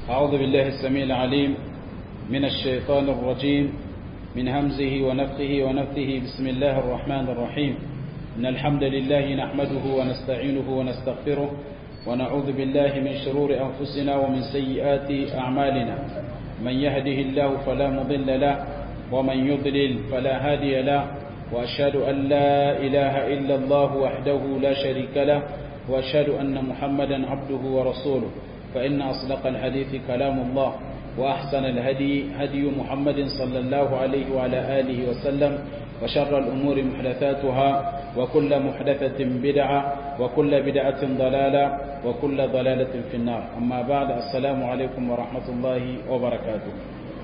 أعوذ بالله السميع العليم من الشيطان الرجيم من همزه ونفخه ونفثه بسم الله الرحمن الرحيم إن الحمد لله نحمده ونستعينه ونستغفره ونعوذ بالله من شرور أنفسنا ومن سيئات أعمالنا من يهده الله فلا مضل له ومن يضلل فلا هادي له وأشهد أن لا إله إلا الله وحده لا شريك له وأشهد أن محمدا عبده ورسوله فإن أصدق الحديث كلام الله وأحسن الهدي هدي محمد صلى الله عليه وعلى آله وسلم وشر الأمور محدثاتها وكل محدثة بدعة وكل بدعة ضلالة وكل ضلالة في النار أما بعد السلام عليكم ورحمة الله وبركاته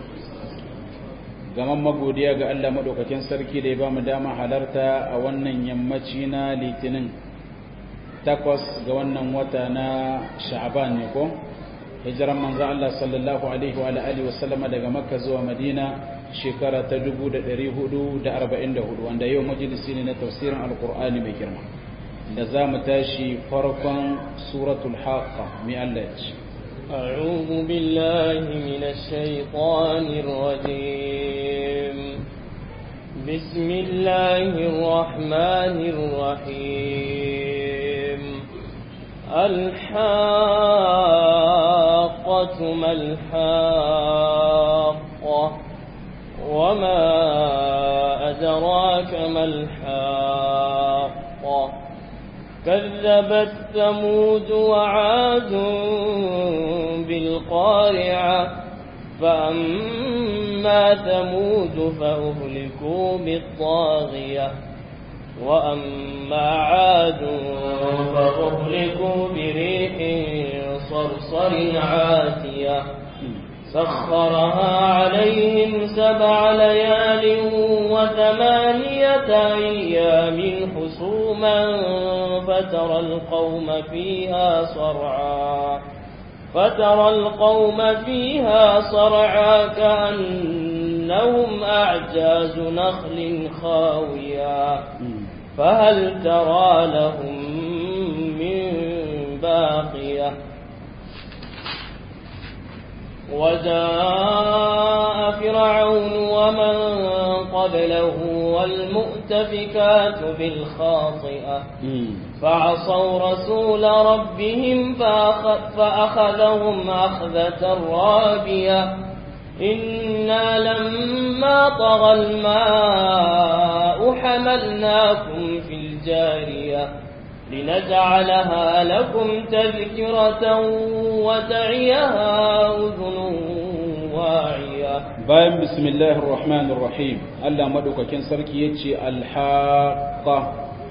gaman magodiya ga Allah madaukakin sarki da ya ba mu dama halarta a wannan yammaci na litinin takwas ga wannan wata na sha'aban ne ko hijiran manzo Allah sallallahu alaihi wa alihi wa sallama daga makka zuwa madina shekara ta 1444 wanda yau majalisi ne na tafsirin alqur'ani mai girma da za mu tashi farkon suratul haqqa mai Allah ya ce أعوذ بالله من الشيطان الرجيم بسم الله الرحمن الرحيم الحاقة ما الحاقة وما أدراك ما الحاقة كذبت ثمود وعاد بالقارعة فأما ثمود فأهلكوا بالطاغية وأما عاد فأهلكوا بريح صرصر عاتية سخرها عليهم سبع ليال وثمانية أيام حسوما فترى القوم فيها صرعا فترى القوم فيها صرعا كأنهم أعجاز نخل خاوية فهل ترى لهم من باقية وجاء فرعون ومن قبله والمؤتفكات بالخاطئة فعصوا رسول ربهم فأخذهم أخذة رابية إنا لما طغى الماء حملناكم في الجارية لنجعلها لكم تذكرة وتعيها أذن واعية bayan bismillahir rahmanir rahim Allah madaukakin sarki yace alhaqa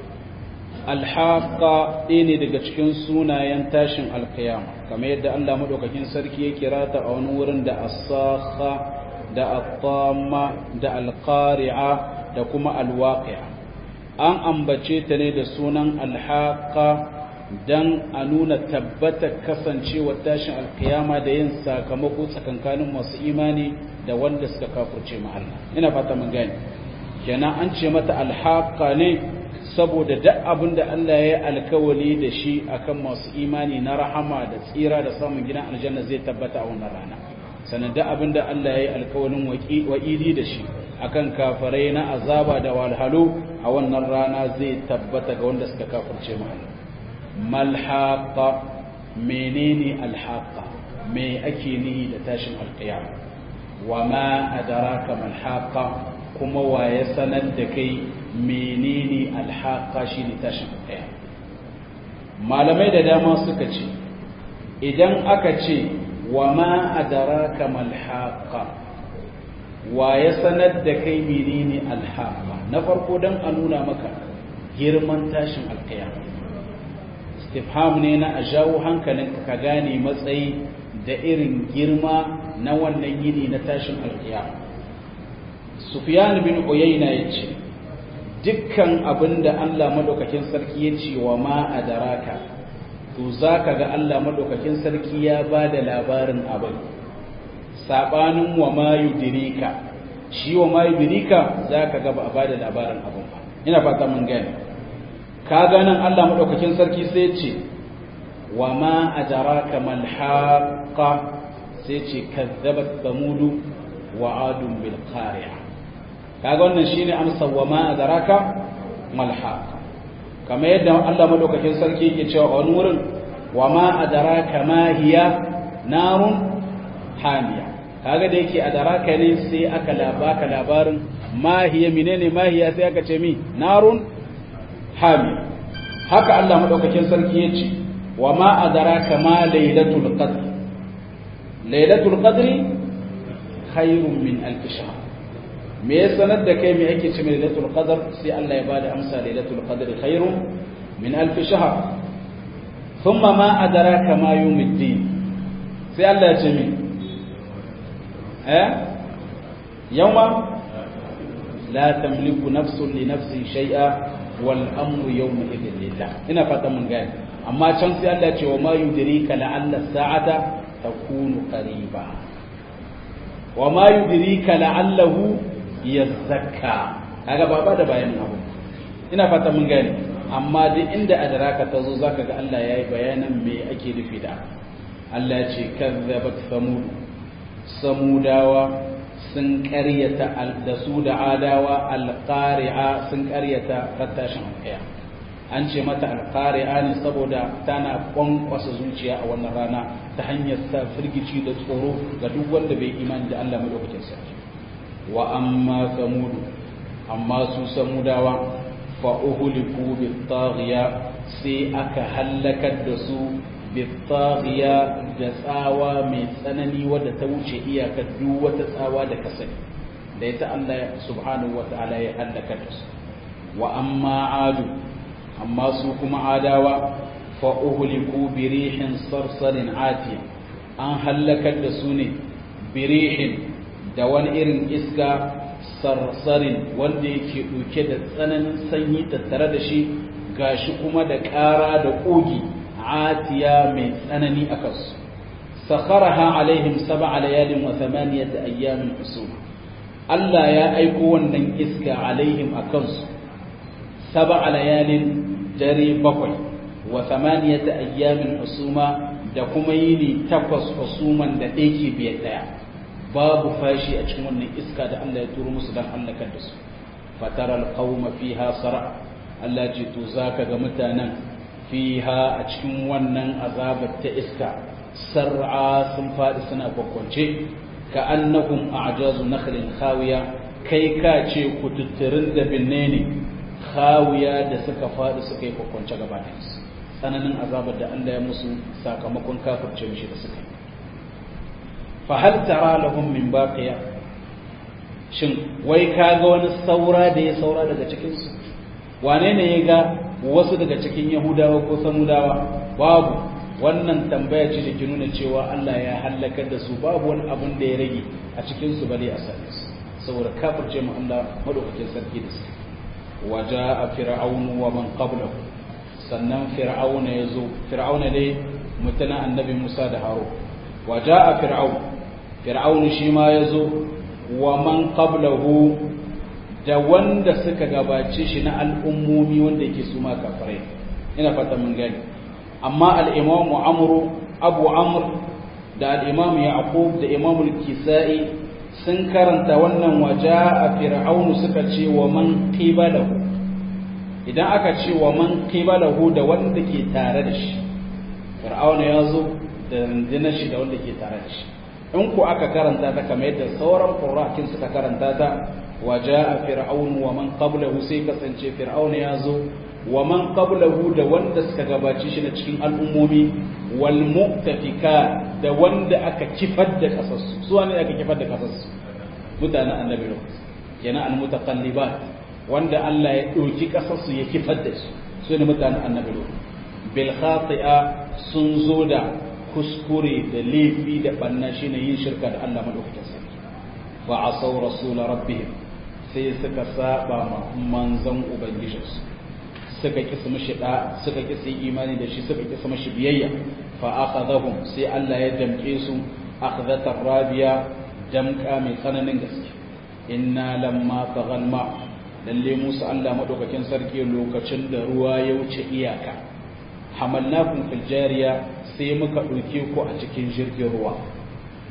alhaqa ne daga cikin sunayen tashin alqiyama kamar yadda Allah madaukakin sarki ya kira ta a wani wurin da as-sakha da at-tamma da al-qari'a da kuma al-waqi'a an ambace ta ne da sunan alhaqa dan a nuna tabbatar kasancewar tashin alkiyama da yin sakamako tsakankanin masu imani da wanda suka kafurce ma Allah ina fata mun gane kenan an ce mata alhaqa ne saboda duk abin da Allah ya yi alkawali da shi akan masu imani na rahama da tsira da samun gidan aljanna zai tabbata a wannan rana sannan duk abin da Allah ya yi alkawalin wa'idi da shi akan kafarai na azaba da walhalu a wannan rana zai tabbata ga wanda suka kafurce ma Allah malhaqa menene alhaqa me ake nihi da tashin alqiyama wa ma adraka malhaqa kuma wa ya sanar da kai menene alhaqa shine tashin alqiyama malamai da dama suka ce idan aka ce wa ma adraka malhaqa wa ya sanar da kai menene alhaqa na farko dan a nuna maka girman tashin alqiyama istifham ne na a jawo hankalinka ka gane matsayi da irin girma na wannan yini na tashin alkiyama sufyan bin uyayna yace dukkan abinda Allah madaukakin sarki ya ce wa ma adaraka to zaka ga Allah madaukakin sarki ya bada labarin abin sabanin wa ma yudrika shi wa ma yudrika zaka ga ba a bada labarin abin ba ina fata mun gane kaga nan Allah madaukakin sarki sai ya ce wa ma adraka mal haqqa sai ce kazzabat samudu wa adun bil qari'a kaga wannan shine amsa wa ma adraka mal haqa kamar yadda Allah madaukakin sarki yake cewa a wani wurin wa ma adraka ma hiya narun hamiya kaga da yake adraka ne sai aka labaka labarin ma hiya menene ma hiya sai aka ce mi narun hamiya haka Allah madaukakin sarki yace wa ma adraka ma lailatul qadr lailatul qadri khairun min alf shahr me ya sanar da kai me ake ce lailatul qadr sai Allah ya bada amsa lailatul qadri khairun min alf shahr thumma ma adraka ma yawmuddin sai Allah ya ce me eh yawma la tamliku nafsun li nafsin shay'a wal amru yawma idhin lillah ina fatan mun gane amma can sai Allah ya ce wa ma yudrika la'alla sa'ata takunu qariba wa ma yudrika la'allahu yazakka kaga baba da bayanin abu ina fata mun gane amma duk inda adraka ta zo zaka ga Allah yayi bayanan me ake nufi da Allah ya ce kazzabat samud samudawa sun ƙaryata da su da adawa alqari'a sun ƙaryata rattashin alƙaya an ce mata alqari'a ne saboda tana kwankwasa zuciya a wannan rana ta hanyar sa firgici da tsoro ga duk wanda bai imani da Allah madaukakin sarki wa amma samudu amma su samudawa fa uhliku bitaghiya sai aka halakar da su bitaghiya da tsawa mai tsanani wadda ta wuce iyaka duk wata tsawa da ka sani da ita Allah subhanahu wataala ya halakar da su wa amma adu amma su kuma adawa fa uhliku bi rihin sarsarin atiya an halakar da su ne birihin da wani irin iska sarsarin wanda yake ɗauke da tsananin sanyi tattare da shi gashi kuma da ƙara da ƙogi atiya mai tsanani a kansu sakharaha alaihim sab'a layalin wa thamaniyata ayyamin husuma Allah ya aiko wannan iska alaihim a kansu sab'a layalin dare bakwai wa thamaniyata ayyamin husuma da kuma yini takwas husuman da ɗaya ke biyar ɗaya babu fashi a cikin wannan iska da Allah ya turo musu dan halakar da su fataral qauma fiha sara Allah ce to zaka ga mutanen fiha a cikin wannan azabar ta iska sar'a sun fadi suna kwakwance ka annahum a'jazu nakhlin khawiya kai ka ce kututturin da binne ne khawiya da suka fadi suka yi kwakwance gaba da su tsananin azabar da Allah ya musu sakamakon kafirce mishi da suka yi fahal tara lahum min baqiya shin wai kaga wani saura da ya saura daga cikin su wane ne ya ga wasu daga cikin yahudawa ko samudawa babu wannan tambaya ce da ke nuna cewa Allah ya halakar da su babu wani abun da ya rage a cikin su bale a same su saboda kafirce mu Allah madaukakin sarki da su waja fir'aunu wa man qablahu sannan fir'auna yazo fir'auna dai mutuna annabi Musa da Harun waja fir'aun fir'aun shi ma yazo wa man qablahu da wanda suka gabace shi na al'ummomi wanda yake su ma kafirai ina fata mun gani amma al-imamu amru abu amr da al-imam yaqub da imam al-kisai sun karanta wannan waja a fir'aunu suka ce wa man qibalahu idan aka ce wa man qibalahu da wanda ke tare da shi fir'auna ya zo da rundunar shi da wanda ke tare da shi in ku aka karanta ta kamar yadda sauran qurra'akin suka karanta ta waja a fir'aunu wa man qablahu sai kasance fir'auna ya zo wa man qablahu da wanda suka gabace shi na cikin al'ummomi wal mu'tafika da wanda aka kifar da kasarsu su ne aka kifar da kasarsu mutanen annabi lut kenan al mutaqallibat wanda Allah ya dauki kasarsu ya kifar da su su ne mutanen annabi lut bil khati'a sun zo da kuskure da laifi da banna shine yin shirka da Allah madaukakin sarki wa asaw rasul rabbihim sai suka saba ma manzon ubangijinsu suka ki su mishi da suka ki su imani da shi suka ki su mishi biyayya fa akhadhahum sai Allah ya damke su akhdatar rabiya damka mai tsananin gaske inna lamma taghal ma lalle Musa Allah madaukakin sarki lokacin da ruwa ya wuce iyaka hamalnakum fil jariya sai muka dauke ku a cikin jirgin ruwa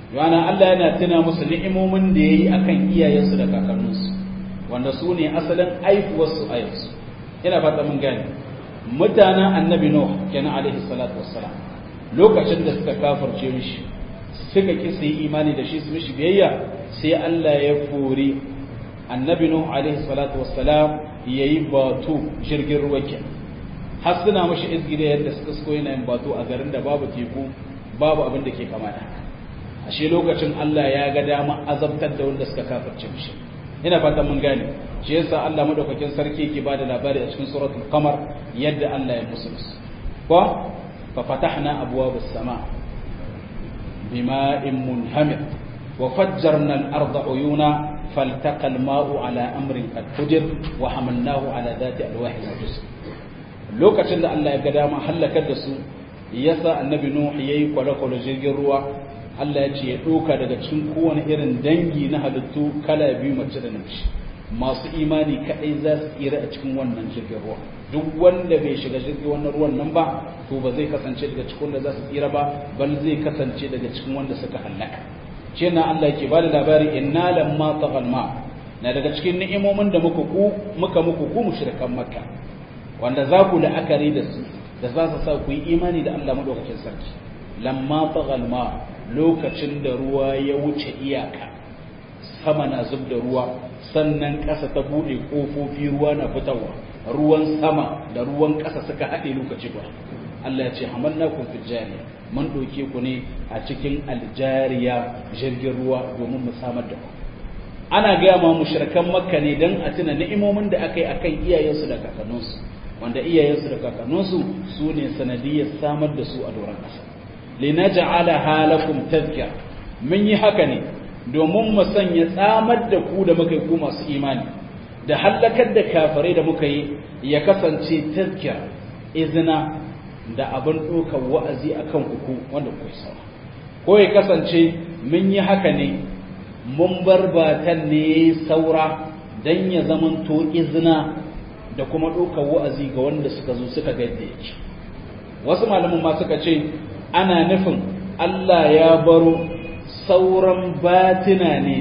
yana Allah yana tuna musu ni'imomin da yayi akan iyayensu da kakanninsu wanda su ne asalin aifuwarsu a yanzu ina fata mun gane mutanen annabi nuh kenan alaihi salatu wassalam lokacin da suka kafirce mishi suka ki su yi imani da shi su mishi biyayya sai Allah ya kori annabi nuh alaihi salatu wassalam yayi batu jirgin ruwa ke har suna mishi izgida yadda suka so yana yin batu a garin da babu teku babu abin da ke kama da ashe lokacin Allah ya ga dama azabtar da wanda suka kafirce mishi ina fatan mun gane shi yasa Allah madaukakin sarki yake bada labari a cikin suratul qamar yadda Allah ya musu ko fa fatahna abwabas sama bima'in munhamir wa fajjarna al-arda uyuna فالتقى الماء على أمر قد قدر وحملناه على ذات ألواح وجسر lokacin da Allah ya ga dama halakar da su yasa annabi Nuh yayi kwale-kwale jirgin ruwa Allah ya ce ya ɗauka daga cikin kowane irin dangi na halittu kala biyu mace da namiji masu imani kaɗai za su tsira a cikin wannan jirgin ruwa duk wanda bai shiga jirgin wannan ruwan nan ba to ba zai kasance daga cikin wanda za su tsira ba bal zai kasance daga cikin wanda suka hallaka shi na Allah yake ba da labari inna lamma taghal ma na daga cikin ni'imomin da muka ku muka muku ku mushrikan makka wanda za ku la'akari da su da za su sa ku yi imani da Allah madaukakin sarki lamma taghal ma lokacin da ruwa ya wuce iyaka sama na zub da ruwa sannan ƙasa ta buɗe ƙofofi ruwa na fitarwa ruwan sama da ruwan ƙasa suka haɗe lokaci ba Allah ya ce hamanna kun fi jariya mun ɗauke ku ne a cikin aljariya jirgin ruwa domin mu samar da ku ana gaya ma mushrikan makka ne dan a tuna ni'imomin da aka yi akan iyayensu da kakanninsu wanda iyayensu da kakanninsu su ne sanadiyar samar da su a doron ƙasa linaj'alaha lakum tadhkira mun yi haka ne domin mu sanya tsamar da ku da muka yi ku masu imani da hallakar da kafirai da muka yi ya kasance tadhkira izina da abin ɗaukar wa'azi akan ku wanda ku sawa ko ya kasance mun yi haka ne mun bar batan ne saura dan ya zamanto izina da kuma ɗaukar wa'azi ga wanda suka zo suka ga yadda yake wasu malaman ma suka ce ana nufin Allah ya baro sauran batina ne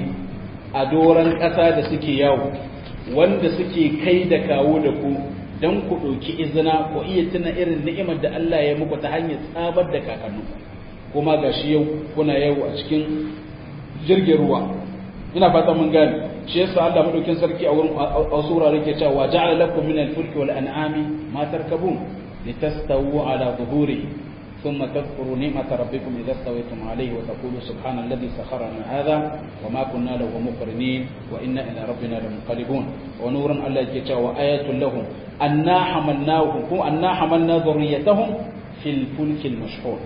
a doron ƙasa da suke yawo wanda suke kai da kawo da ku don ku ɗauki izina ku iya tuna irin ni'imar da Allah ya muku ta hanyar tsabar da kakannu kuma ga shi yau kuna yau a cikin jirgin ruwa ina fata mun gane shi yasa Allah madaukin sarki a wurin a sura yake cewa ja'ala lakum min al-fulki wal an'ami ma tarkabun litastawu ala dhuhurihi ثم تذكروا نعمة ربكم إذا استويتم عليه وتقولوا سبحان الذي سخر لنا هذا وما كنا له مقرنين وإنا إلى ربنا لمنقلبون ونورا الله يجتا وآية لهم أنا حملناهم أنا حملنا ذريتهم في الفلك المشحون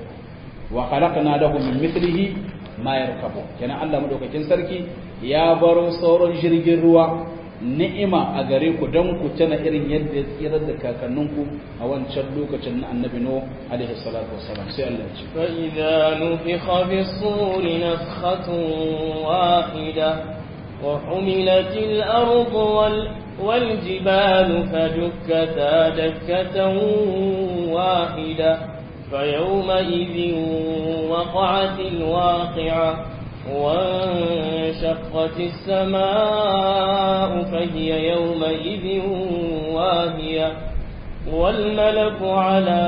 وخلقنا لهم من مثله ما يركبون كان الله مدوكاكين سركي يا برو صور جرجر روا ni'ima a gare ku don ku tana irin yadda ya tsirar da kakanninku a wancan lokacin na annabi no alaihi salatu wassalam sai Allah ya ce fa idza nufikha bis-sur nafikhatun wahida wa humilatil ardu wal wal jibalu fadukkata dakkatan wahida فيومئذ وقعت الواقعة وانشقت السماء فهي يومئذ واهية والملك على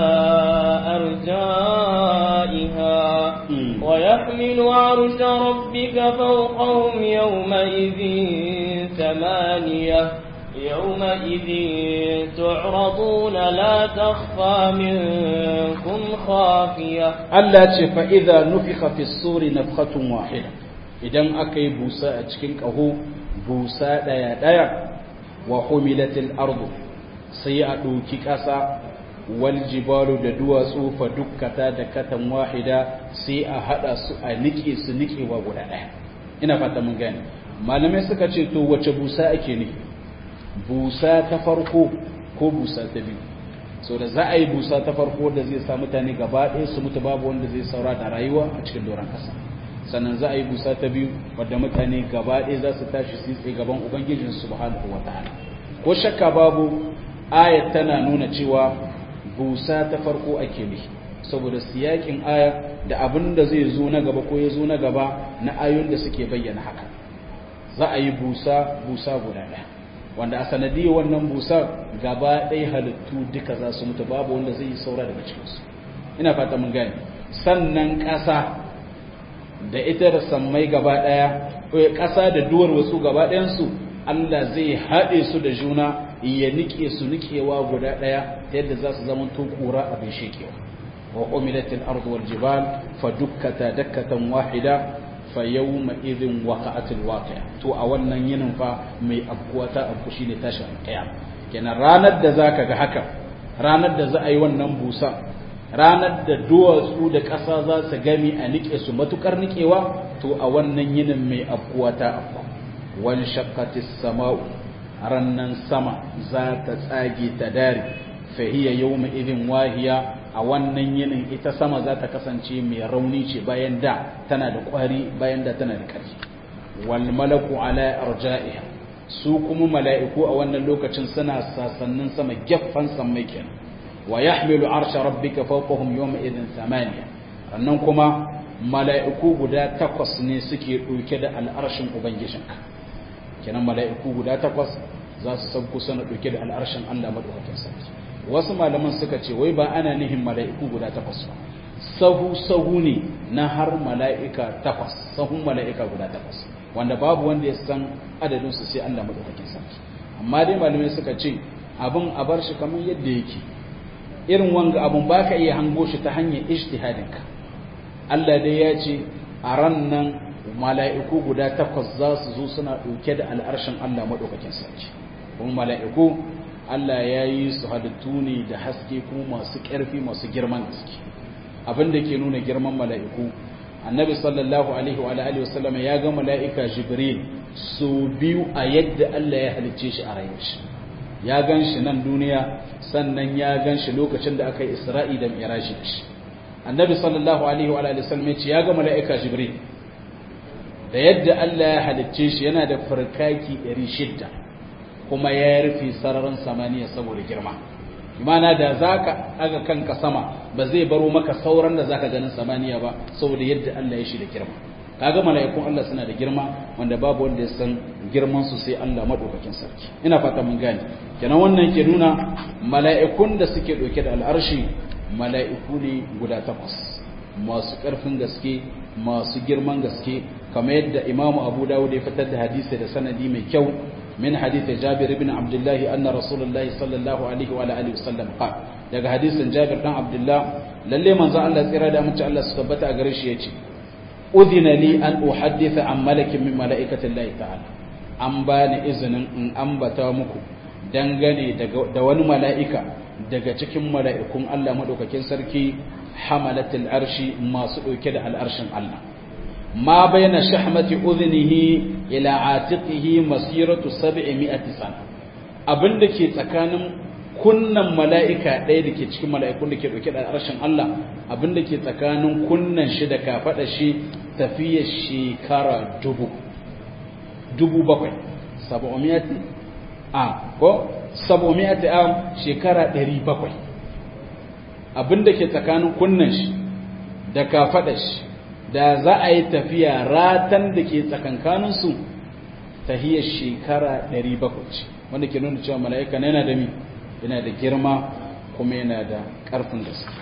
أرجائها ويحمل عرش ربك فوقهم يومئذ ثمانية يومئذ تعرضون لا تخفى منكم خافية Allah ce fa'iza nufika fi suri na wahida idan aka yi busa a cikin ƙaho busa ɗaya-ɗaya wa humilatil ardu sai a ɗauki ƙasa wal jibalu da duwatsu fa dukkata da katan wahida sai a haɗa su a niƙe su niƙewa guda ɗaya ina fata mun gane malamai suka ce to wace busa ake ne busa ta farko ko busa ta biyu so da za a yi busa ta farko da zai sa mutane gaba ɗaya su mutu babu wanda zai saura da rayuwa a cikin doron ƙasa sannan za a yi busa ta biyu wadda mutane gaba ɗaya za su tashi su tsaye gaban ubangijin subhanahu wa ta'ala ko shakka babu ayat tana nuna cewa busa ta farko ake ne saboda siyakin aya da abin da zai zo na gaba ko ya zo na gaba na ayoyin da suke bayyana haka za a yi busa busa guda ɗaya wanda a sanadiyar wannan busa gaba ɗaya halittu duka za su mutu babu wanda zai yi saura daga cikinsu ina fata mun gane sannan ƙasa da ita da sammai gaba ɗaya ƙasa da duwar wasu gaba ɗayansu Allah zai haɗe su da juna ya nike su nikewa guda ɗaya ta yadda za su zama to ƙura abin shekewa wa umilatil ardu wal jibal fa dukkata dakkatan wahida fa yawma idhin waqa'atil waqi'a to a wannan yinin fa mai abkuwa ta abku shine tashin alqiyam kenan ranar da zaka ga haka ranar da za a yi wannan busa ranar da duwatsu da ƙasa za su gami a nike su matukar nikewa to a wannan yinin mai abkuwa ta abku wani shakkatis sama'u rannan sama za ta tsage ta dare fahiya yau idin wahiya a wannan yinin ita sama za ta kasance mai rauni ce bayan da tana da ƙwari bayan da tana da ƙarfi wal malaku ala arja'iha su kuma mala'iku a wannan lokacin suna sasannin sama gefen sammai kenan wa yahmilu arsha rabbika fawqahum yawma idin thamaniya rannan kuma mala'iku guda takwas ne suke ɗauke da al'arshin ubangijinka kenan mala'iku guda takwas za su sauko sana ɗauke da al'arshin Allah maɗaukakin sarki wasu malaman suka ce wai ba ana nihin mala'iku guda takwas ba sahu sahu ne na har mala'ika takwas sahun mala'ika guda takwas wanda babu wanda ya san adadin su sai Allah maɗaukakin sarki amma dai malamai suka ce abin a bar shi kamar yadda yake irin wanga abun ba ka iya hango shi ta hanyar ijtihadinka Allah dai ya ce a ran nan mala'iku guda takwas za su zo suna ɗauke da al'arshin Allah maɗaukakin sarki kuma mala'iku Allah ya yi su halittu ne da haske kuma masu ƙarfi masu girman gaske abin da ke nuna girman mala'iku annabi sallallahu alaihi wa alihi wasallam ya ga mala'ika jibril so biyu a yadda Allah ya halicce shi a rayuwar shi ya gan shi nan duniya sannan ya gan shi lokacin da aka yi isra'i da miraji da shi annabi sallallahu alaihi wa alihi wasallam ya ce ya ga mala'ika jibril da yadda Allah ya halicce shi yana da farkaki 600 kuma ya rufe sararin samaniya saboda girma imana da zaka aga kanka sama ba zai baro maka sauran da zaka ganin samaniya ba saboda yadda Allah ya shi da girma kaga mala'ikun Allah suna da girma wanda babu wanda ya san girman su sai Allah madaukakin sarki ina fata mun gane kenan wannan ke nuna mala'ikun da suke dauke da al'arshi mala'iku ne guda takwas masu karfin gaske masu girman gaske kamar yadda imamu abu dawud ya fitar da hadisi da sanadi mai kyau min hadisi jabir ibn abdullahi anna rasulullahi sallallahu alaihi wa alihi wasallam qala daga hadisin jabir dan abdullah lalle manzo Allah tsira da amince Allah su tabbata a gare shi yace udhina li an uhadditha an malakin min malaikati Allah ta'ala an bani izinin in ambata muku dangane da wani mala'ika daga cikin mala'ikun Allah madaukakin sarki hamalatul arshi masu dauke da al'arshin Allah ma bayna shahmati udhnihi ila atiqihi masiratu 700 sana abinda ke tsakanin kunnan mala'ika ɗaya da ke cikin mala'ikun da ke ɗauke da harshen Allah abinda ke tsakanin kunnan shi da kafaɗa shi tafiyar shekara dubu dubu bakwai saba'omiyati a ko saba'omiyati a shekara ɗari bakwai abinda ke tsakanin kunnan shi da kafaɗa shi da za a yi tafiya ratan da ke tsakankaninsu tahiyar shekara 700 ce wanda ke nuna cewa mala'ika na yana da mi yana da girma kuma yana da ƙarfin gaske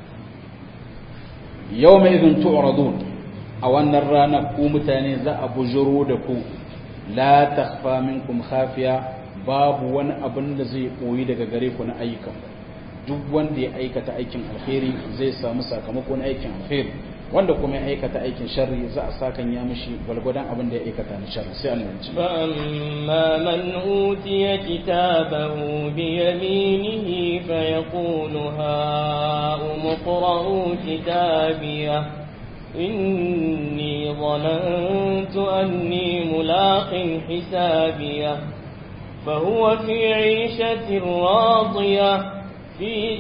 yau mai izin tu'radun a wannan rana ku mutane za a bujuro da ku la takhfa minkum khafiya babu wani abin da zai koyi daga gare ku na ayyukan duk wanda ya aikata aikin alheri zai samu sakamakon aikin alheri wanda kuma ya aikata aikin sharri za a sakan ya mishi gwalgwadon abin da ya aikata na sharri sai Allah ya ce فأما من أوتي كتابه بيمينه فيقول هاؤم اقرءوا كتابيه إني ظننت أني ملاق حسابيه فهو في عيشة راضية في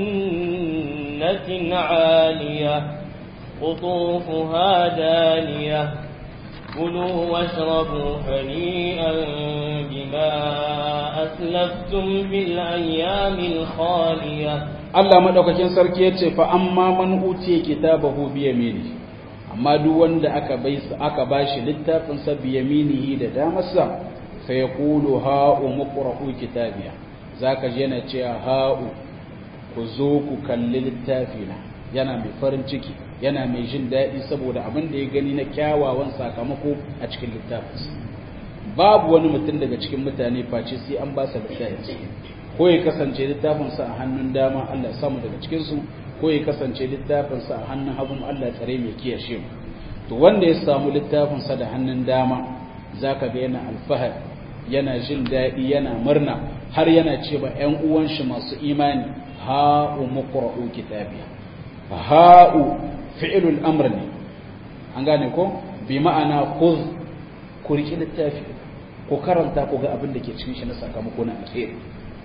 جنة عالية قطوفها دانية كلوا واشربوا هنيئا بما أسلفتم في الأيام الخالية Allah madaukakin sarki yace fa amma man utiya kitabahu bi yamini amma duk wanda aka bai aka bashi littafin sa bi yaminihi da damarsa fa yaqulu ha umqra'u kitabiya zaka ji yana cewa ha'u ku zo ku kalli littafina yana mai farin ciki yana mai jin daɗi saboda abin da ya gani na kyawawan sakamako a cikin littafinsa babu wani mutum daga cikin mutane face sai an ba sa littafinsa ko ya kasance littafinsa a hannun dama Allah ya samu daga cikinsu ko ya kasance littafinsa a hannun hagun Allah ya tsare mai kiyashe mu to wanda ya samu littafinsa da hannun dama zaka ga yana alfahar yana jin daɗi yana murna har yana ce ba ƴan uwan shi masu imani ha'u muqra'u kitabiya ha'u fi'ilul amr ne an gane ko bi ma'ana khudh ku riki littafi ku karanta ku ga abin da ke cikin shi na sakamako na alheri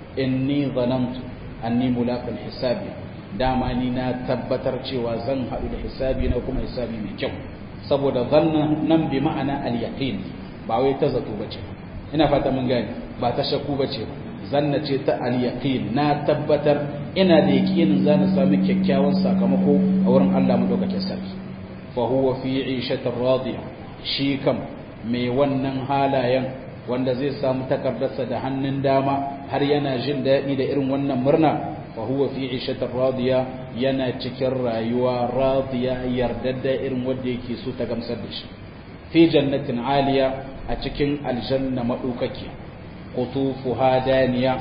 inni zanantu anni mulaqal hisabi dama ni na tabbatar cewa zan haɗu da hisabi na kuma hisabi mai kyau saboda zannan nan bi ma'ana al-yaqin ba wai ta zato bace ina fata mun gane ba ta shakku bace ba zanna ce ta al-yaqin na tabbatar ina da yaqinin zan samu kyakkyawan sakamako a wurin Allah madaukakin sarki fa huwa fi 'ishatin radiya shi kam mai wannan halayen wanda zai samu takardarsa da hannun dama har yana jin daɗi da irin wannan murna fa huwa fi 'ishatin radiya yana cikin rayuwa radiya yardadda irin wanda yake so ta gamsar da shi fi jannatin aliya a cikin aljanna madaukaki qutufuha daniya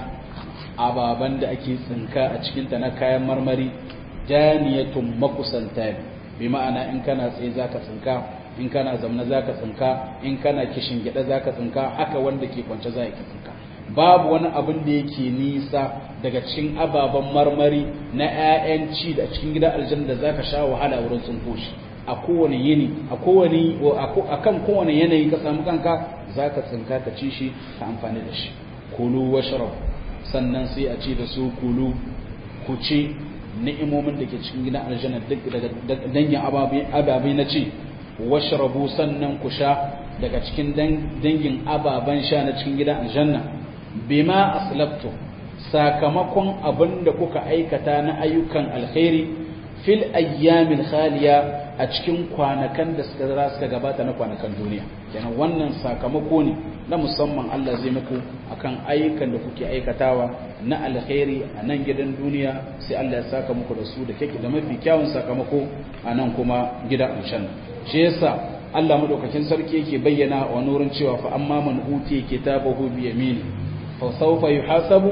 ababan da ake tsinka a cikin ta na kayan marmari daniyatun makusanta bi ma'ana in kana tsaye zaka tsinka in kana zamna zaka tsinka in kana kishin gida zaka tsinka haka wanda ke kwance za ka tsinka babu wani abin da yake nisa daga cikin ababen marmari na 'ya'yan ci da cikin gidan aljanna da zaka sha wahala wurin tsinko shi a kowane yini a kowane akan kowane yanayi ka samu kanka zaka tsinka ka ci shi ka amfani da shi kulu washrab sannan sai a ci da su kulu ku ci ni'imomin da ke cikin gidan aljanna duk daga dangin ababai na ci washrabu sannan ku sha daga cikin dangin ababen sha na cikin gidan aljanna bima aslaftu sakamakon abin da kuka aikata na ayyukan alkhairi fil ayyamil khaliya a cikin kwanakan da suka zara suka gabata na kwanakan duniya kenan wannan sakamako ne na musamman Allah zai muku akan ayyukan da kuke aikatawa na alkhairi a nan gidan duniya sai Allah ya saka muku da su da kake da mafi kyawun sakamako a nan kuma gidan aljanna shi yasa Allah madaukakin sarki yake bayyana wa nurin cewa fa amma man uti kitabahu bi yamini fa sawfa yuhasabu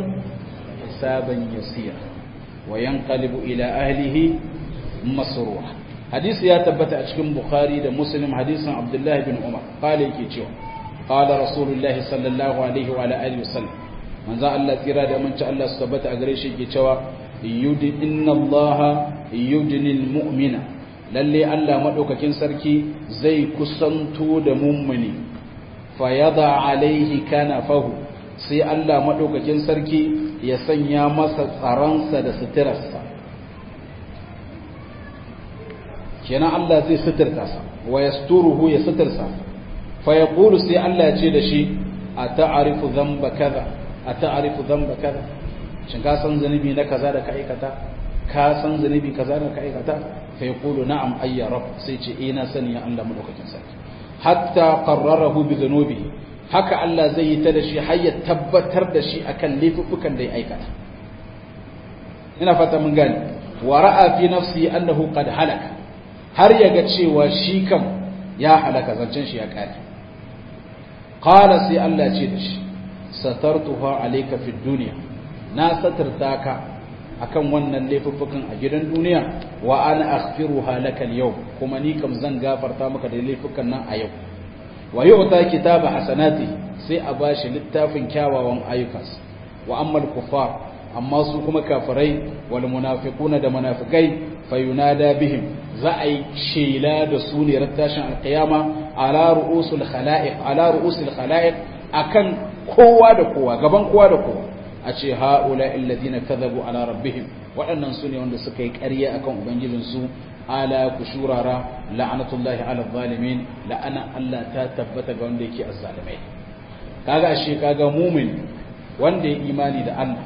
hisaban yasira wa yanqalibu ila ahlihi masrura hadisi ya tabbata a cikin bukhari da muslim hadisin abdullahi bin umar qala yake cewa qala rasulullahi sallallahu alaihi wa ala alihi wasallam manzo Allah tsira da manci Allah su tabbata a gare shi yake cewa yudi inna allaha yudnil mu'mina lalle Allah madaukakin sarki zai kusanto da mummuni fa yada alaihi kana fahu sai Allah madaukakin sarki ya sanya masa tsaransa da suturarsa kenan Allah zai suturta sa wa yasturuhu ya suturta fa yaqulu sai Allah ya ce da shi a ta'arifu dhanba kaza a ta'arifu dhanba kaza shin ka san zanubi na kaza da ka aikata ka san zanubi kaza da ka aikata fa yaqulu na'am ayya rabb sai ce eh na sani ya Allah madaukakin sarki hatta qarrarahu bi dhunubihi haka Allah zai yi ta da shi har ya tabbatar da shi akan laifukan da ya aikata ina fata mun gane wa ra'a fi nafsi annahu qad halaka har ya ga cewa shi kam ya halaka zancen shi ya kare qala sai Allah ce da shi satartuha alayka fid dunya na satarta ka akan wannan laifuffukan a gidan duniya wa ana aghfiruha laka al kuma ni kam zan gafarta maka da laifukan nan a yau wa yu'ta kitaba hasanati sai a bashi littafin kyawawan ayyukansa wa amma al-kuffar amma su kuma kafirai wal munafiquna da munafikai fayunada bihim za a yi shela da su ne rattashin alqiyama ala ru'usul khala'iq ala ru'usul khala'iq akan kowa da kowa gaban kowa da kowa a ce haula alladhina kadhabu ala rabbihim waɗannan su ne wanda suka yi ƙarya akan ubangijin su ala kushurara la'anatullahi ala zalimin la'ana Allah ta tabbata ga wanda yake azzalimai kaga ashe kaga mumin wanda ya imani da Allah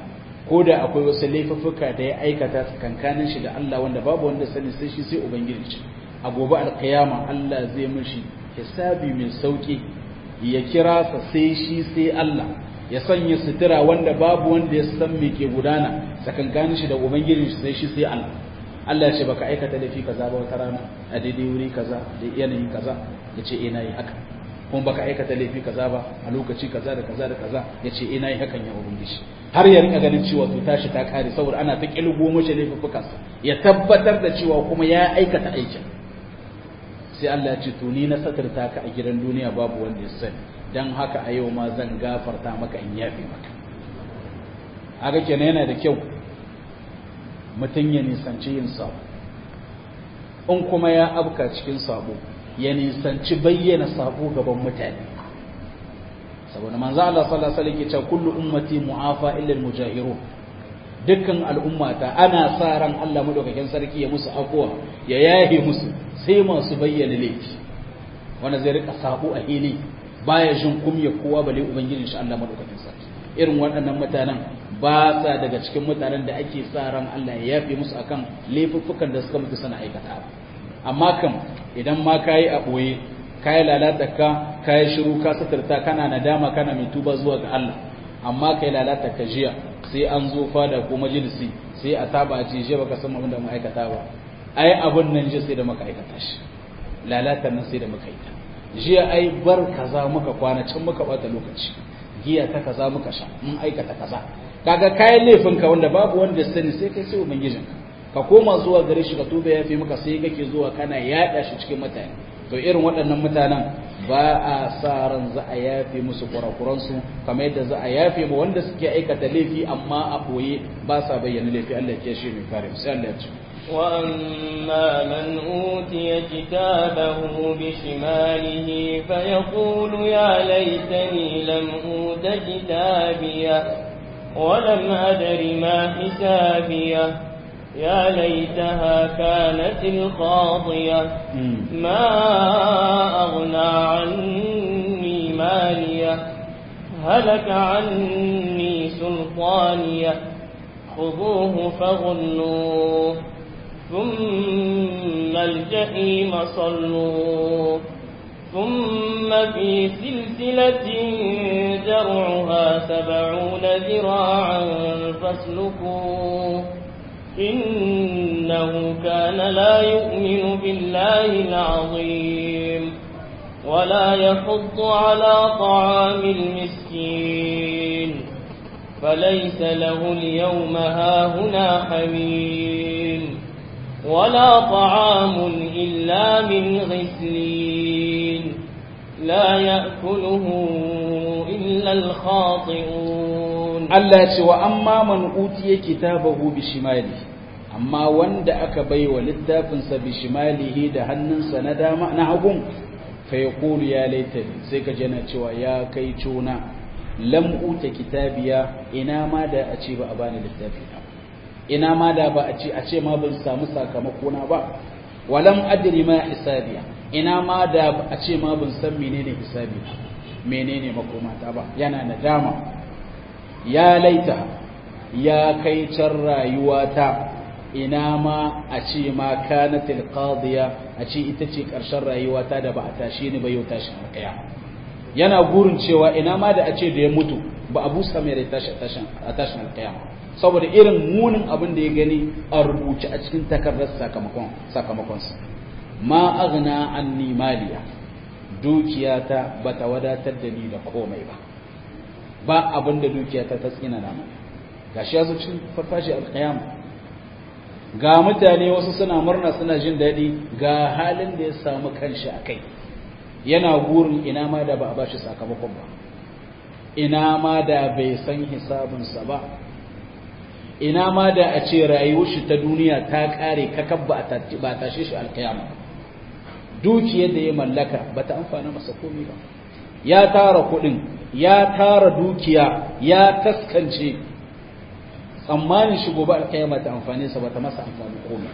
ko da akwai wasu laifuffuka da ya aikata tsakankanin shi da Allah wanda babu wanda sani sai shi sai ubangiji a gobe alkiyama Allah zai mishi hisabi mai sauki ya kira sa sai shi sai Allah ya sanya sutura wanda babu wanda ya san me ke gudana tsakankanin shi da ubangiji sai shi sai Allah Allah ya ce baka aikata laifi kaza ba wata rana a daidai wuri kaza da yanayi kaza ya ce ina yi haka kuma baka aikata laifi kaza ba a lokaci kaza da kaza da kaza ya ce ina yi hakan ya ubangiji har ya rika ganin cewa to tashi ta kare saboda ana ta kilgo mashi laifukansa ya tabbatar da cewa kuma ya aikata aikin sai Allah ya ce to ni na satarta ka a gidan duniya babu wanda ya sani dan haka a yau ma zan gafarta maka in yafe maka haka kenan yana da kyau mutum ya nisanci yin sabo in kuma ya abka cikin sabo ya nisanci bayyana sabo gaban mutane saboda manzo Allah sallallahu alaihi wasallam ya ce kullu ummati mu'afa illa al-mujahirun dukkan al'ummata ana sa ran Allah madaukakin sarki ya musu afwa ya yahe musu sai masu bayyana laifi wanda zai rika sabo a hili baya jin kumya kowa bale ubangijin shi Allah madaukakin sarki irin waɗannan mutanen ba sa daga cikin mutanen da ake sa ran Allah ya yafe musu akan laifuffukan da suka mutu suna aikata amma kam idan ma kayi a boye kayi lalata ka kayi shiru ka satarta kana nadama kana mai tuba zuwa ga Allah amma kai lalata ka jiya sai an zo fada ko majalisi sai a taba a ce je baka san abin da mu aikata ba ai abun nan je sai da muka aikata shi lalata nan sai da muka yi ta jiya ai bar kaza muka kwana can muka bata lokaci giya ta kaza muka sha mun aikata kaza kaga kayan laifin ka wanda babu wanda sani sai kai sai ubangijin ka koma zuwa gare shi ka tuba yafi maka sai kake zuwa kana yada shi cikin mutane to irin waɗannan mutanen ba a sa ran za a yafe musu kurakuransu kamar yadda za a yafe ma wanda suke aikata laifi amma a boye ba sa bayyana laifi Allah ya shi mai kare sai Allah ya ce وأما من أوتي كتابه بشماله فيقول يا ليتني لم أوت كتابيه ولم أدر ما حسابيه يا ليتها كانت القاضية ما أغنى عني مالية هلك عني سلطانية خذوه فغلوه ثم الجحيم صلوه ثم في سلسلة درعها سبعون ذراعا فاسلكوه إنه كان لا يؤمن بالله العظيم ولا يحض على طعام المسكين فليس له اليوم هاهنا حميم ولا طعام إلا من غسلين لا يأكله إلا الخاطئون Allah ce wa amma man utiya kitabahu bi shimali amma wanda aka baiwa littafinsa bi shimalihi da hannunsa na dama na hagun fa yaqulu ya laitani sai ka jana cewa ya kai cuna lam uta kitabiya ina ma da a ce ba a bani littafi na ina ma da ba a ce a ce ma ban samu sakamako na ba walam adri ma hisabiya ina ma da a ce ma ban san menene hisabi na menene makomata ba yana nadama ya laita ya kai can rayuwata ina ma a ce ma kanatil qadiya a ce ita ce ƙarshen rayuwata da ba a tashi ni ba yau tashin alƙaya yana gurin cewa ina ma da a ce da ya mutu ba a busa mai rai tashi a tashin alƙaya saboda irin munin abin da ya gani a rubuce a cikin takardar sakamakon sakamakonsa ma aghna anni maliya dukiyata bata wadatar da ni da komai ba ba abin da dukiyata ta tsina na mai gashi ya zo cikin farfashi alƙiyama ga mutane wasu suna murna suna jin daɗi ga halin da ya samu kanshi a kai yana gurin ina ma da ba a bashi sakamakon ba ina ma da bai san hisabinsa ba ina ma da a ce rayuwar shi ta duniya ta ƙare kakab ba a tashe shi alƙiyama dukiyar da ya mallaka ba ta amfana masa komai ba ya tara kuɗin ya tara dukiya ya taskance tsammanin shi gobe alƙiyama ta amfane sa bata masa amfani komai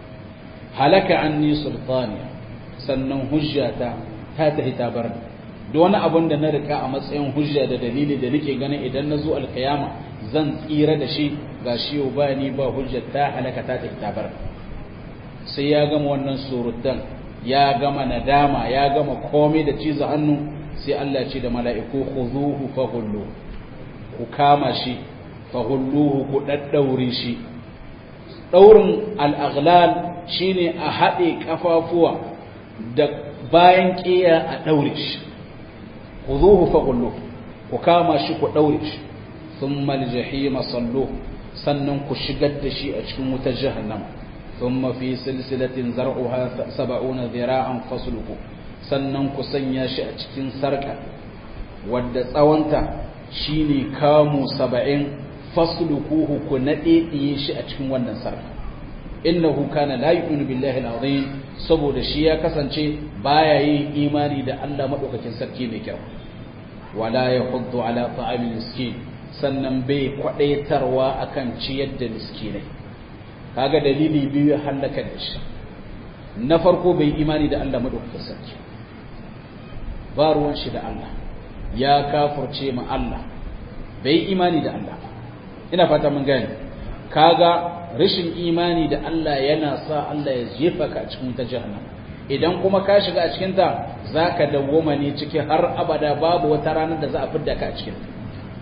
halaka anni sultaniya sannan hujjata ta tahi ta bar da wani abin da na rika a matsayin hujja da dalili da nake ganin idan na zo alkiyama zan tsira da shi ga shi yau ba ni ba hujja ta halaka ta tabar sai ya gama wannan surutan ya gama nadama ya gama komai da ciza hannu sai Allah ce da mala'iku khuzuhu faghullu ku kama shi faghulluhu ku daddaure shi daurin al-aghlal shine a hade kafafuwa da bayan kiya a daure shi khuzuhu faghulluhu ku kama shi ku daure shi thumma al-jahima salluhu sannan ku shigar da shi a cikin wutar jahannama thumma fi silsilatin zar'uha 70 dhira'an fasluku sannan ku sanya shi a cikin sarka wadda tsawonta shine kamu 70 faslukuhu ku nadediye shi a cikin wannan sarka innahu kana la yu'minu billahi al-azim saboda shi ya kasance baya yin imani da Allah madaukakin sarki mai kyau wala yahuddu ala ta'amil miskin sannan bai kwadaitarwa akan ciyar da miskinai kaga dalili biyu ya halaka da shi na farko bai imani da Allah madaukakin sarki ba ruwan shi da Allah ya kafurce ma Allah bai imani da Allah ina fata mun gane kaga rashin imani da Allah yana sa Allah ya jefa ka a cikin ta jahannama idan kuma ka shiga a cikin ta zaka dawoma ne ciki har abada babu wata ranar da za a fidda ka a cikin ta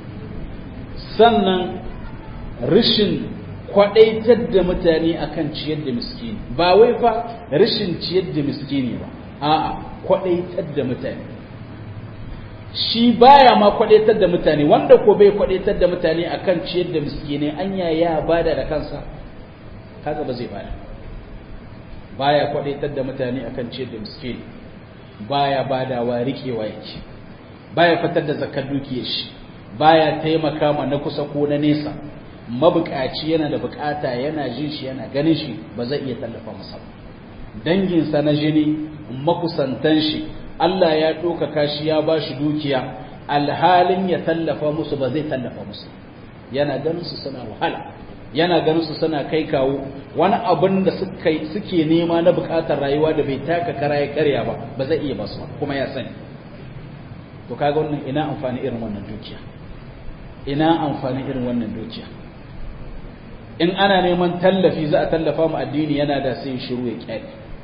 sannan rashin kwadaitar da mutane akan ciyar da miskini ba wai fa rashin ciyar da miskini ba a'a kwadaitar da mutane shi baya ma kwadaitar da mutane wanda ko bai kwadaitar da mutane akan ciyar da miskini anya ya bada da kansa kaga ba zai bada baya kwadaitar da mutane akan ciyar da miskini baya badawa rikewa yake baya fitar da zakar dukiyar shi baya taimaka ma na kusa ko na nesa mabukaci yana da bukata yana jin shi yana ganin shi ba zai iya tallafa masa ba danginsa na jini makusantan shi Allah ya ɗaukaka shi ya ba shi dukiya alhalin ya tallafa musu ba zai tallafa musu yana ganin su suna wahala yana ganin su suna kai kawo wani abin da suke nema na bukatar rayuwa da bai taka kara ya karya ba ba zai iya basu kuma ya sani to kaga wannan ina amfani irin wannan dukiya ina amfani irin wannan dukiya in ana neman tallafi za a tallafa mu addini yana da sai shiru ya kyale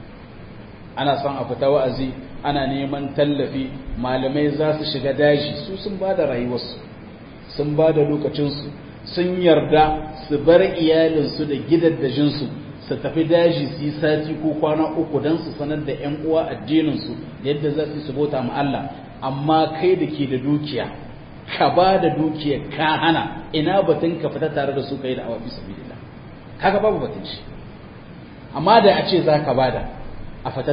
ana son a fita wa'azi ana neman tallafi malamai za su shiga daji su sun ba da rayuwarsu sun ba da lokacinsu sun yarda su bar iyalinsu da gidaddajinsu su tafi daji su yi sati ko kwana uku don su sanar da 'yan uwa addininsu yadda za su bauta ma Allah amma kai da ke da dukiya ka ba da dukiya ka hana ina batun ka fita tare da su kai da awafi sabilillah kaga babu batun shi amma da a ce za ka bada a fita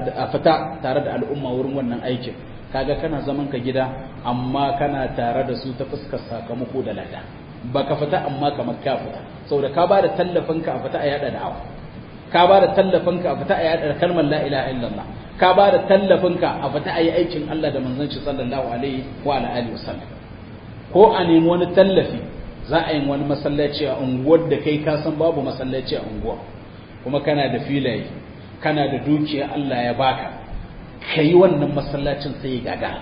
tare da al'umma wurin wannan aikin kaga kana zaman ka gida amma kana tare da su ta fuskar sakamako da lada ba ka fita amma kamar ka fita saboda ka ba da tallafinka a fita a yada da'awa ka ba da tallafinka a fita a yada kalmar la ilaha illallah ka ba da tallafinka a fita a yi aikin Allah da manzon shi sallallahu alaihi wa alihi wasallam ko a nemi wani tallafi za a yi wani masallaci a unguwar da kai ka san babu masallaci a unguwa kuma kana da filaye kana da dukiya Allah ya baka ka yi wannan masallacin sai ya gaga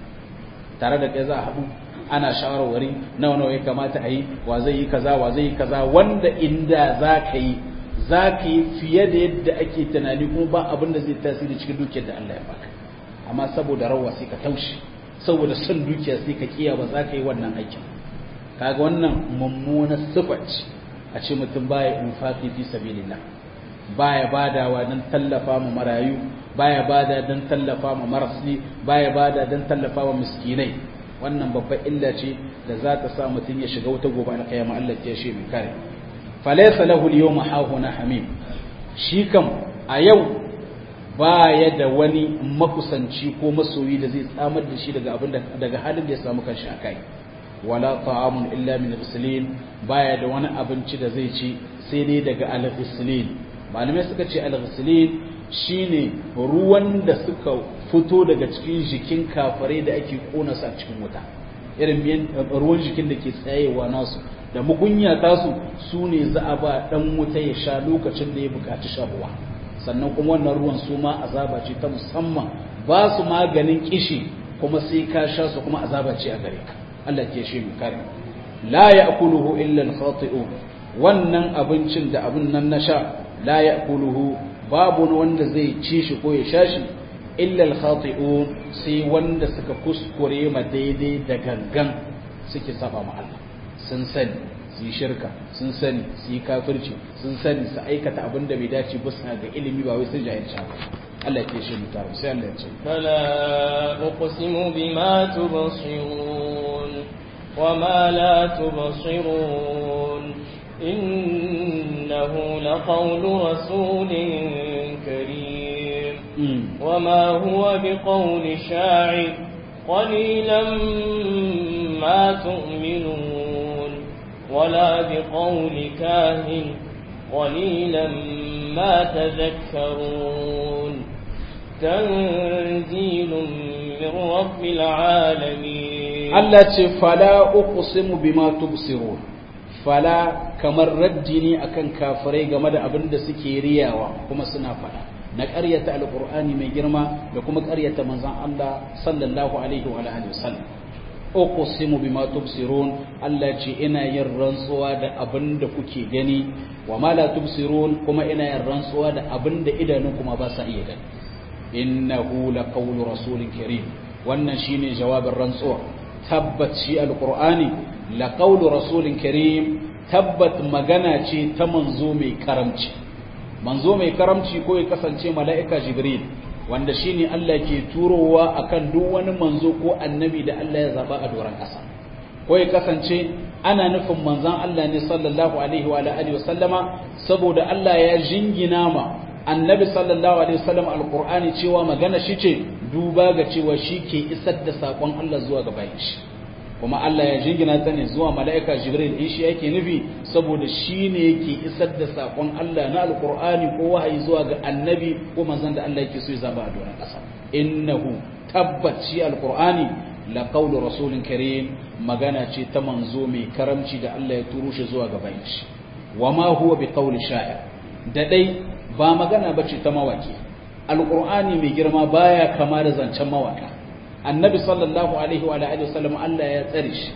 tare da kai za a haɗu ana shawarwari nawa nawa ya kamata a yi wa zai yi kaza wa zai yi kaza wanda inda za ka yi za ka yi fiye da yadda ake tunani kuma ba abin da zai tasiri cikin dukiyar da Allah ya baka amma saboda rawa sai ka taushe saboda son dukiya sai ka kiya ba za ka yi wannan aikin kaga wannan mummunar sifa ce a ce mutum baya infaqi fi sabilillah baya badawa don tallafa ma marayu baya bada don tallafa ma marasli baya bada don tallafa ma miskinai wannan babbar illa ce da za ta sa mutum ya shiga wata gobe alkiyama Allah ya shi mai kare falaysa lahu al-yawma hahuna hamim shi kam a yau baya da wani makusanci ko masoyi da zai tsamar da shi daga abin daga halin da ya samu kanshi a kai wala ta'amun illa min al baya da wani abinci da zai ci sai dai daga al-ghislin malamai suka ce al-ghislin shine ruwan da suka fito daga cikin jikin kafare da ake kona su a cikin wuta irin ruwan jikin da ke tsayewa nasu da mugunya tasu su ne za a ba dan wuta ya sha lokacin da ya bukaci shan ruwa sannan kuma wannan ruwan su ma azaba ce ta musamman ba su maganin kishi kuma sai ka sha su kuma azaba ce a gare ka Allah ke shi mu kare la ya'kuluhu illa al-khati'un wannan abincin da abin nan na sha la ya'kuluhu babu wanda zai ci shi ko ya sha shi illa al-khati'un sai wanda suka kuskure ma daidai da gangan suke saba ma Allah sun sani su yi shirka sun sani su yi kafirci sun sani su aikata abin da bai dace ba suna ga ilimi ba wai sun jahilci ba Allah ya ce mu tare sai Allah ya ce fala uqsimu bima tubsirun wama la tubsirun innahu laqawlu rasulin karim wama huwa biqawli sha'ir qalilan ma tu'minun ولا بقول كاهن قليلا ما تذكرون تنزيل من رب العالمين التي فلا أقسم بما تبصرون فلا kamar raddi ne akan kafirai game da abin da suke riyawa kuma suna fada na ƙaryata alƙur'ani mai girma da kuma ƙaryata manzon Allah sallallahu alaihi wa alihi wasallam uqsimu bima tubsirun Allah ce ina yin rantsuwa da abin da kuke gani wa ma la tubsirun kuma ina yin rantsuwa da abin da idanun kuma ba sa iya gani innahu laqawlu rasulin karim wannan shine jawabin rantsuwa tabbat shi alqur'ani laqawlu rasulin karim tabbat magana ce ta manzo mai karamci manzo mai karamci ko ya kasance mala'ika jibril wanda shine Allah ke turowa akan duk wani manzo ko annabi da Allah ya zaba a doron ƙasa ko ya kasance ana nufin manzon Allah ne sallallahu alaihi wa alihi wa sallama saboda Allah ya jingina ma annabi sallallahu alaihi wasallam alqur'ani cewa magana shi ce duba ga cewa shi ke isar da sakon Allah zuwa ga bayin shi kuma Allah ya jingina ta ne zuwa mala'ika Jibril in shi yake nufi saboda shi ne yake isar da sakon Allah na alqur'ani ko wahayi zuwa ga annabi ko manzon da Allah yake so ya zaba a doron ƙasa innahu tabbat shi alqur'ani la qawlu rasulin karim magana ce ta manzo mai karamci da Allah ya turo shi zuwa ga bayin shi wama huwa bi qawli sha'ir da dai ba magana bace ta mawaki alqur'ani mai girma baya kama da zancen mawaka annabi sallallahu alaihi wa alihi wasallam Allah ya tsare shi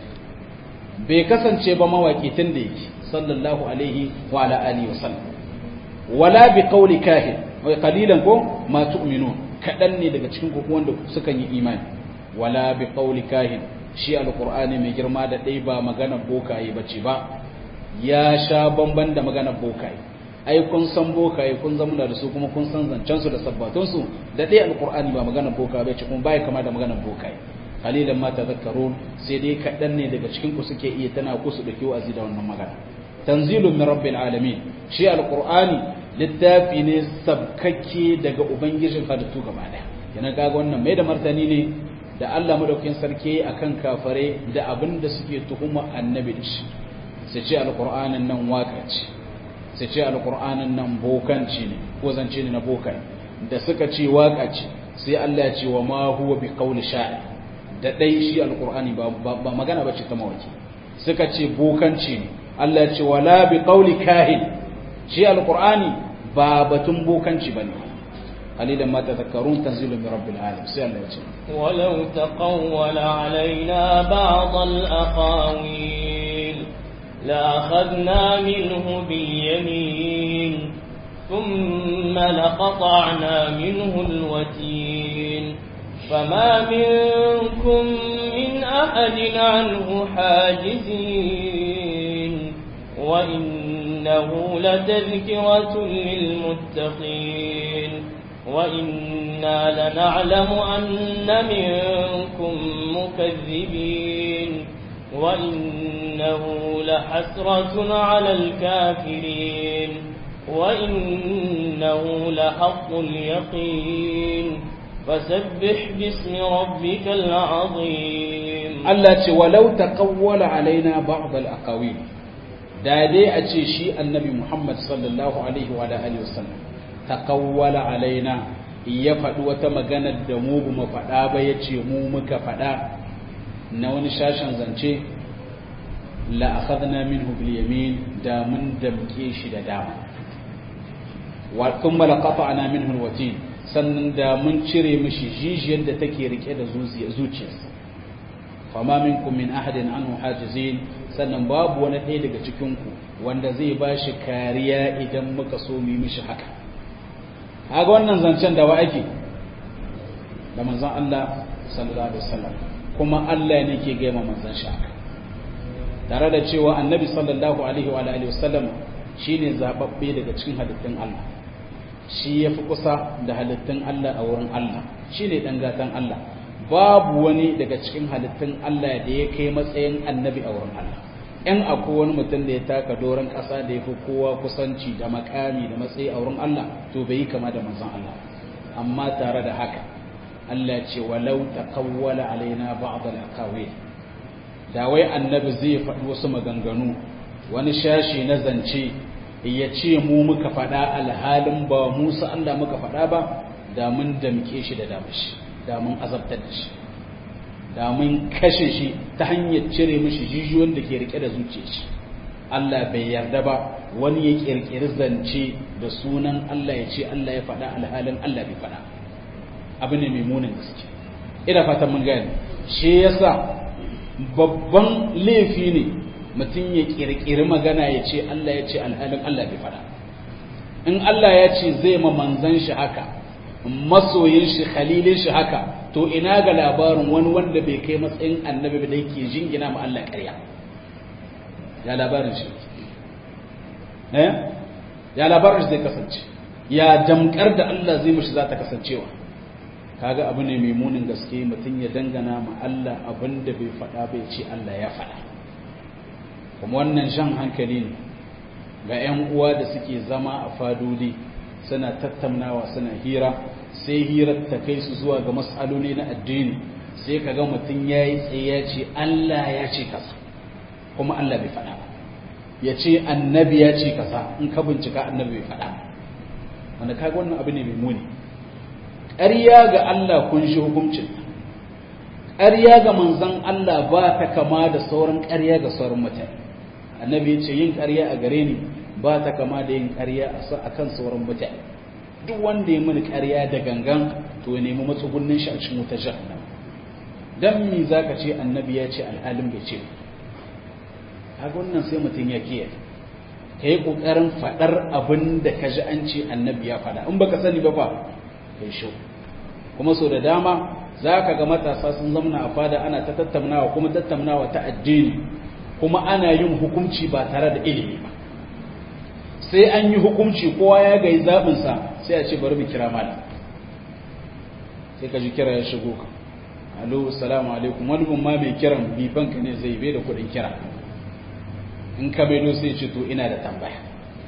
bai kasance ba mawaki tun da yake sallallahu alaihi wa alihi wasallam wala bi qawli kahin wa qalilan ko ma tu'minun kadan ne daga cikin ku wanda suka yi imani wala bi qawli kahin shi alqur'ani mai girma da dai ba magana bokaye bace ba ya sha bamban da magana bokaye ai kun san bokaye kun zama da su kuma kun san zancen su da sabbatun su da dai alqur'ani ba magana bokaye bace kuma bai kama da magana bokaye qalilan ma tadhakkarun sai dai kadan ne daga cikin ku suke iya tana ku su dake wa'azi da wannan magana tanzilun min rabbil alamin shi alqur'ani littafi ne sabkakke daga ubangijin halittu gaba daya yana kaga wannan mai da martani ne da Allah madaukakin sarki akan kafare da abin da suke tuhuma annabi da shi sai ce alqur'anin nan waka ce sai ce alqur'anin nan bokanci ne ko zance ne na bokai da suka ce waka ce sai Allah ya ce wa ma huwa bi qawli sha'ir da dai shi alqur'ani ba ba magana bace ta mawaki suka ce bokanci ne Allah ya ce wala bi qawli kahin shi alqur'ani ba batun bokanci bane قليلا ما تذكرون تنزيل من رب العالمين سأل الله ولو تقول علينا بعض الأقاويل لأخذنا منه باليمين ثم لقطعنا منه الوتين فما منكم من أحد عنه حاجزين وإنه لتذكرة للمتقين وإنا لنعلم أن منكم مكذبين وإنه لحسرة على الكافرين وإنه لحق اليقين فسبح باسم ربك العظيم التي ولو تقول علينا بعض الأقاويل da dai a ce shi annabi Muhammad sallallahu alaihi wa alihi wasallam taqawwala alaina ya faɗi wata magana da mu mu faɗa ba ya ce mu muka faɗa na wani shashin zance la akhadna minhu bil yamin da mun damke shi da dama wa thumma laqata'na minhu alwatin sannan da mun cire mishi jijiyar da take rike da zuciyarsa fama minkum min ahadin anhu hajizin sannan babu wani ɗaya daga cikin ku wanda zai bashi kariya idan muka so mu mishi haka kaga wannan zancen da wa ake da manzon Allah sallallahu alaihi wasallam kuma Allah ne ke gaima manzon shi haka tare da cewa annabi sallallahu alaihi wa alihi wasallam shine zababbe daga cikin halittun Allah shi yafi kusa da halittun Allah a wurin Allah shine dan gatan Allah babu wani daga cikin halittun Allah da ya kai matsayin annabi a wurin Allah in akwai wani mutum da ya taka doron ƙasa da ya fi kowa kusanci da makami da matsayi a wurin Allah to bai yi kama da manzon Allah amma tare da haka Allah ce walau taqawwala alaina ba'd al-aqawil da wai annabi zai faɗi wasu maganganu wani shashi na zance ya ce mu muka faɗa alhalin ba Musa Allah muka faɗa ba da mun damke shi da damashi da mun azabtar da shi da mun kashe shi ta hanyar cire mishi jijiyoyin da ke rike da zuciya shi Allah bai yarda ba wani ya kirkiri zance da sunan Allah ya ce Allah ya faɗa alhalin Allah bai faɗa abu ne mai munin gaske ina fatan mun gane shi yasa babban laifi ne mutum ya kirkiri magana ya ce Allah ya ce alhalin Allah bai faɗa in Allah ya ce zai ma manzan shi haka masoyin shi khalilin shi haka to ina ga labarin wani wanda bai kai matsayin annabi da yake jingina ma Allah ƙarya ya labarin shi eh ya labarin shi zai kasance ya damkar da Allah zai mishi za ta kasancewa kaga abu ne mai munin gaske mutum ya dangana ma Allah abin da bai faɗa bai ce Allah ya faɗa kuma wannan shan hankali ne ga 'yan uwa da suke zama a fadodi suna tattaunawa suna hira sai hirar ta kai su zuwa ga matsaloli na addini sai ka ga mutum ya yi tsaye ya ce Allah ya ce kasa kuma Allah bai faɗa ba ya ce annabi ya ce kasa in ka bincika annabi bai faɗa wanda kaga wannan abu ne mai muni ƙarya ga Allah kun shi hukuncin ƙarya ga manzon Allah ba ta kama da sauran ƙarya ga sauran mutane annabi ya ce yin ƙarya a gare ni ba ta kama da yin ƙarya a kan sauran mutane duk wanda ya mini ƙarya da gangan to ya nemi matsugunnin shi a cikin wuta jahannam dan me zaka ce annabi ya ce al'alim bai ce haka wannan sai mutum ya kiyaye kai kokarin fadar abin da ka ji an ce annabi ya fada in baka sani ba fa kai sho kuma so da dama zaka ga matasa sun zamna a fada ana ta tattaunawa kuma tattaunawa ta addini kuma ana yin hukunci ba tare da ilimi ba sai an yi hukunci kowa ya gai zaɓinsa sai a ce bari mu kira malam sai ka ji kira ya shigo ka alo salamu alaikum wani bin ma mai kiran bifanka ne zai bai da kuɗin kira in ka maido sai ce to ina da tambaya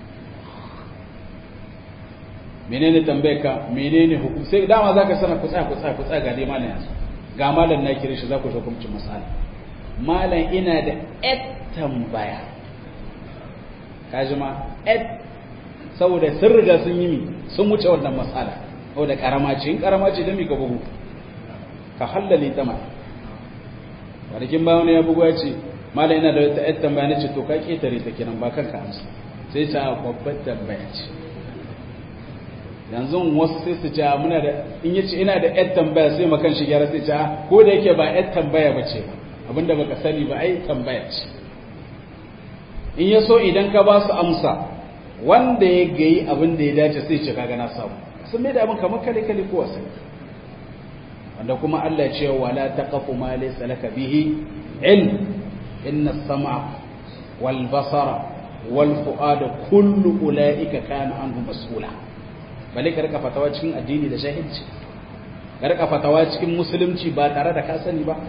menene tambayar ka menene hukum sai dama za ka sana kutsa kutsa kutsa ga dai malam yanzu ga malam na kira shi za ku hukuncin masala malam ina da et tambaya kaji ma et saboda sun riga sun yi mi sun wuce wannan matsala saboda karama ce in karama ce da mi ka bugu ka hallale ta ma kwanakin bayan ya bugu ya ce malam ina da wata et tambaya na ce to ka ketare ta kenan ba kanka amsa sai ta babbar tambaya ce yanzu wasu sai su ce muna da in yace ina da et tambaya sai makan shi gyara sai ce ko da yake ba et tambaya ba ce ba abinda baka sani ba ai tambaya ce in ya so idan ka ba su amsa wanda ya gayi abin da ya dace sai ce kaga na samu sun mai da abin kamar kale kale ko wasu wanda kuma Allah ya ce wala taqafu ma laysa laka bihi ilm inna as-sam'a wal basara wal fu'ada kullu ulaika kana anhu mas'ula bale ka rika fatawa cikin addini da jahilci ka rika fatawa cikin musulunci ba tare da ka sani ba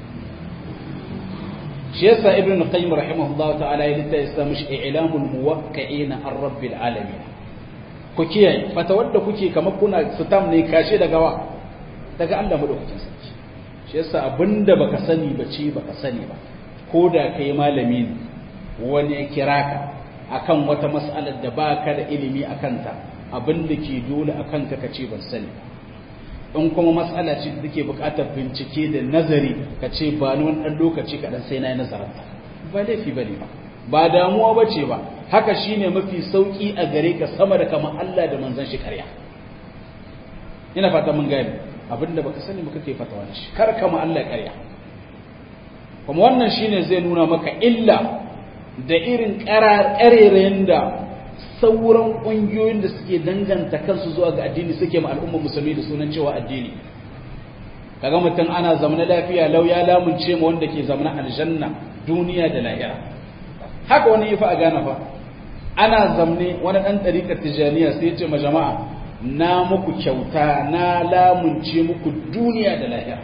shi yasa ibn qayyim rahimahullah ta'ala ya litta yasa mishi i'lamul muwaqqi'in ar rabbil alamin ku kiyaye fata wanda kuke kamar kuna sitam ne kashe daga wa daga Allah madaukakin sarki shi yasa abinda baka sani ba ce baka sani ba ko da kai malami ne wani ya kira ka akan wata mas'alar da baka da ilimi akan ta abinda ke dole akan ka kace ban sani in kuma matsala ce da take buƙatar bincike da nazari ka ce ba ni wani ɗan lokaci kaɗan sai na yi nazararta ba laifi ba ne ba ba damuwa ba ce ba haka shine mafi sauki a gare ka sama da kamar Allah da manzon shi ƙarya ina fata mun gane abinda baka sani ba kake fatawa da shi kar kama Allah ƙarya kuma wannan shine zai nuna maka illa da irin ƙarerayen da sauran ƙungiyoyin da suke danganta kansu zuwa ga addini suke ma al'ummar musulmi da sunan cewa addini kaga mutum ana zamana lafiya lau ya lamunce ma wanda ke zamana aljanna duniya da lahira haka wani yi fa a gane fa ana zamne wani ɗan ɗariƙar tijaniya sai ya ce ma jama'a na muku kyauta na lamunce muku duniya da lahira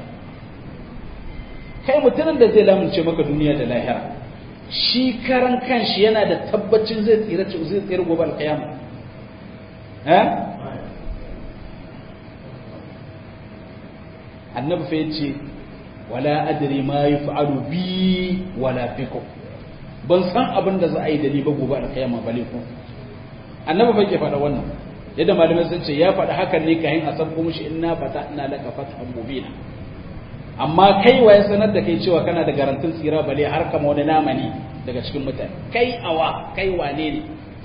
kai mutumin da zai lamunce maka duniya da lahira shi karan kanshi yana da tabbacin zai tsira zai tsira gobe alkiyama eh annabi fa yace wala adri ma yaf'alu bi wala bikum ban san abin da za a yi da ni ba gobe alkiyama bale ku annabi fa ke faɗa wannan yadda malamai sun ce ya faɗa hakan ne kayan a san kuma shi inna fata ina laka fathan mubina amma kai wa ya sanar da kai cewa kana da garantin tsira bale har kama wani namani daga cikin mutane kai awa kai wane ne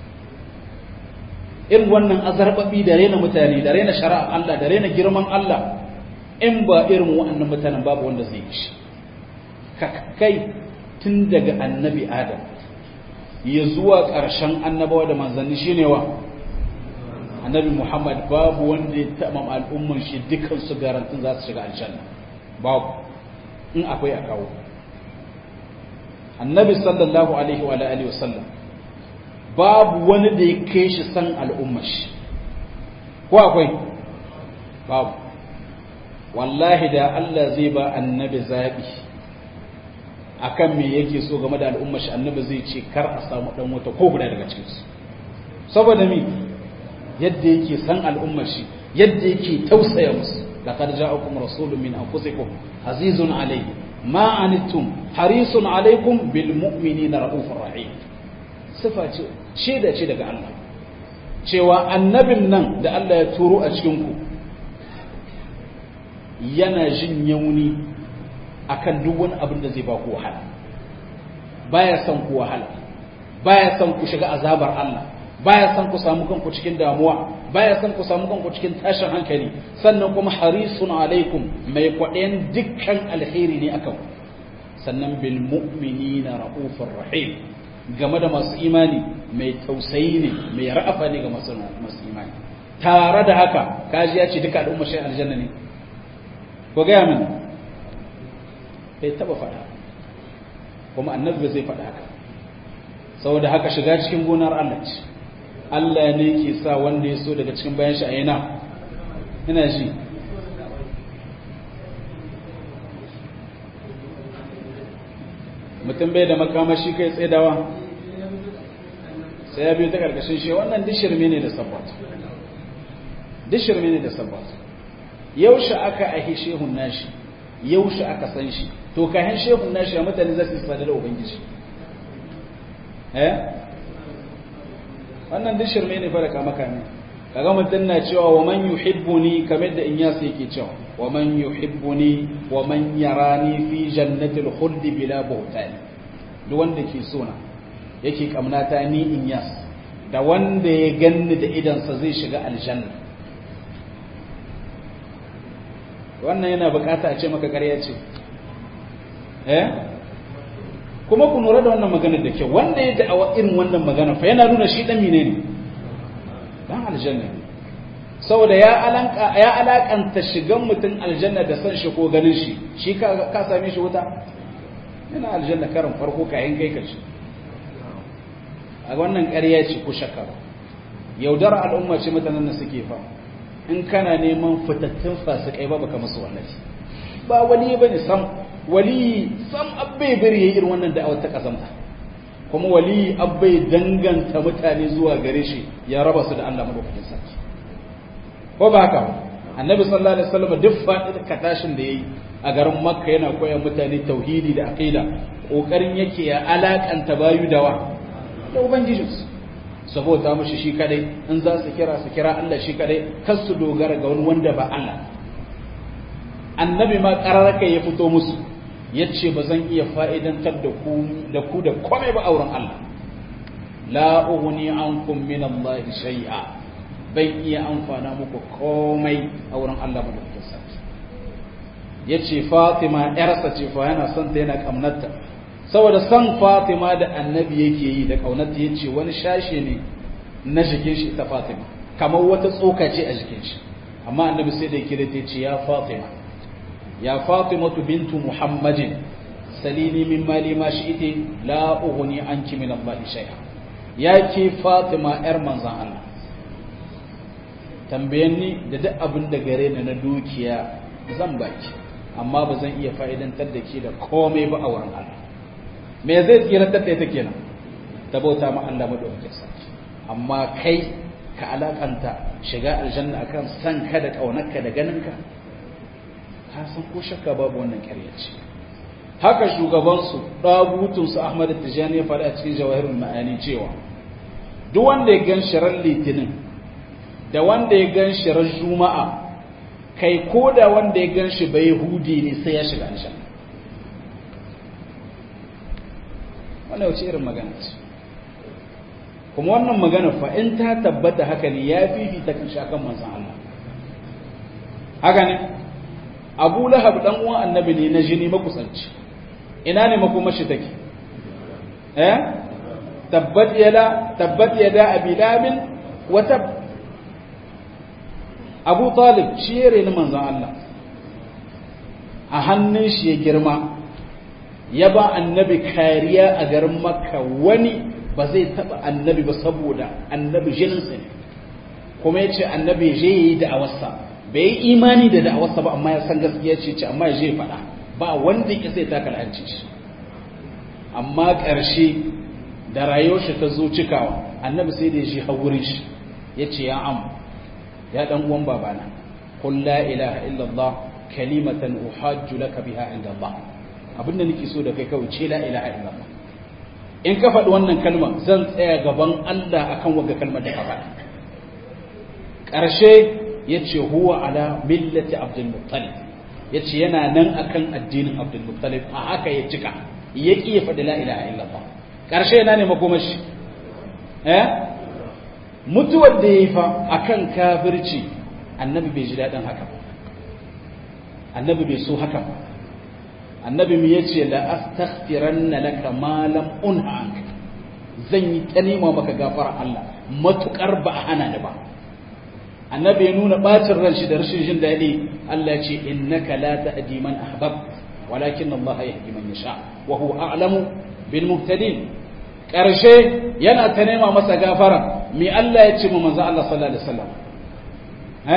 irin wannan azarbabi da rena mutane da rena shari'a Allah da rena girman Allah in ba irin waɗannan mutanen babu wanda zai yi ka kai tun daga annabi adam ya zuwa ƙarshen annabawa da manzanni shine wa annabi muhammad babu wanda ya taɓa al'umman shi dukansu garantin za su shiga aljanna babu in akwai a kawo annabi sallallahu alaihi wa alihi wasallam babu wani da ya kai shi san al'ummar shi ko akwai babu wallahi da Allah zai ba annabi zabi akan me yake so game da al'ummar shi annabi zai ce kar a samu dan wata ko guda daga cikin su saboda mi yadda yake san al'ummar shi yadda yake tausaya musu laqad ja'akum rasulun min anfusikum azizun alayhi ma anittum harisun alaykum bil mu'minina raufur rahim sifa ce shaida ce daga Allah cewa annabin nan da Allah ya turo a cikin ku yana jin yauni akan duk wani abin da zai ba ku wahala baya son ku wahala baya son ku shiga azabar Allah baya son ku samu kanku cikin damuwa baya son ku samu kanku cikin tashin hankali sannan kuma harisun alaikum mai kwaɗayan dukkan alheri ne akan sannan bil mu'minina raufur rahim game da masu imani mai tausayi ne mai ra'afa ne ga masu imani tare da haka kaji ya ce duka al'umma shi aljanna ne ko gaya min bai taba faɗa kuma annabi zai faɗa haka saboda haka shiga cikin gonar Allah ce Allah ne ke sa wanda ya so daga cikin bayan shi a yana ina shi mutum bai da makamashi kai tsedawa sai ya biyu ta ƙarƙashin shi wannan dishirme ne da sabbat dishirme ne da sabbat yaushe aka ahi shehun nashi yaushe aka san shi to kayan shehun nashi a mutane za su sadu da ubangiji eh wannan duk shirme ne fara kama kame kaga mutum na cewa wa man yuhibbuni kamar da in yasa yake cewa wa man yuhibbuni wa man yarani fi jannatil khuldi bila buhtan duk wanda ke so na yake kamnata ni in yas da wanda ya ganni da idansa zai shiga aljanna wannan yana bukata a ce maka ƙarya ce eh kuma ku lura da wannan magana da kyau wanda ya da'awa irin wannan magana fa yana nuna shi dan mine ne dan aljanna saboda ya alanka ya alakanta shigan mutum aljanna da san shi ko ganin shi shi ka ka same shi wuta yana aljanna karin farko kayan kai ka ci a wannan ƙarya ce ko shakka yaudar al'umma ce mutanen da suke fa in kana neman fitattun fasikai ba baka musu wallahi ba wali bane sam wali sam abbai bari yayi irin wannan da'awar ta kasanta kuma wali abbai danganta mutane zuwa gare shi ya raba su da Allah madaukakin sarki ko ba haka annabi sallallahu alaihi wasallam duk fadin katashin da yayi a garin makka yana koyar mutane tauhidi da aqida kokarin yake ya alakanta bayu dawa da ubangijinsu saboda mushi shi kadai in za su kira su kira Allah shi kadai kar su dogara ga wani wanda ba Allah annabi ma kararraka ya fito musu ya ce ba zan iya fa'idantar da ku da ku da komai ba auren Allah la ughni ankum min Allah shay'a bai iya amfana muku komai a wurin Allah madaukakin sarki yace Fatima yarsa ce fa yana son ta yana kamnarta saboda san Fatima da annabi yake yi da kaunarta yace wani shashe ne na jikin shi ta Fatima kamar wata tsoka ce a jikin shi amma annabi sai da kire ta ce ya Fatima ya Fatima bintu Muhammadin salini min mali ma shi'iti la ughni anki min Allah shay'a ya ke Fatima yar manzon Allah tambayen ni da duk abin da gare ni na dukiya zan baki amma ba zan iya fa'idantar da ke da komai ba a wurin Allah me zai tsirantar da ita kenan ta bauta ma Allah madaukakin sarki amma kai ka alakanta shiga aljanna akan san ka da kaunarka da ganinka ka san ko shakka babu wannan ƙarya ce haka shugabansu ɗagutunsu Ahmad Tijani ya faɗi a cikin jawahirul ma'ani cewa duk wanda ya gan shirar litinin da wanda ya gan shirar juma'a kai ko da wanda ya gan shi bai hudi ne sai ya shiga aljanna wannan wace irin magana ce kuma wannan magana fa in ta tabbata haka ne ya fifita kan shakan manzan Allah haka ne abu lahab dan uwan annabi ne na jini makusanci ina ne makomashi take eh tabbat yada tabbat yada abi labin wa tab abu talib shi yare ni manzan Allah a hannun shi ya girma ya ba annabi kariya a garin makka wani ba zai taba annabi ba saboda annabi jininsa ne kuma ya ce annabi je ya yi da'awarsa bai yi imani da da'awarsa ba amma ya san gaskiya ce ce amma ya je faɗa ba wanda ya sai taka la'anci shi amma ƙarshe da rayuwar shi ta zo cikawa annabi sai da ya shi hawurin shi ya ce ya am ya dan uwan babana qul la ilaha illallah kalimatan uhajju laka biha inda Allah abinda nake so da kai kawai ce la ilaha illallah in ka faɗi wannan kalma zan tsaya gaban Allah akan wagga kalmar da ka faɗi ƙarshe ya ce huwa ala millati abdul muttalib ya ce yana nan akan addinin abdul muttalib a haka ya cika ya ƙi ya faɗi la ilaha illallah ƙarshe yana ne makomashi eh mutuwar da ya yi fa akan kafirci annabi bai ji daɗin haka annabi bai so haka ba annabi mu yace la astaghfiranna laka ma lam unha anka zan yi ta nema maka gafara Allah matukar ba a hana ni ba annabi ya nuna bacin ran shi da rashin jin daɗi Allah ce innaka la ta'di man ahbab walakin Allah yahdi man yasha wa huwa a'lamu bil muhtadin karshe yana ta nema masa gafara me Allah ya ce mu manzo Allah sallallahu alaihi wasallam ha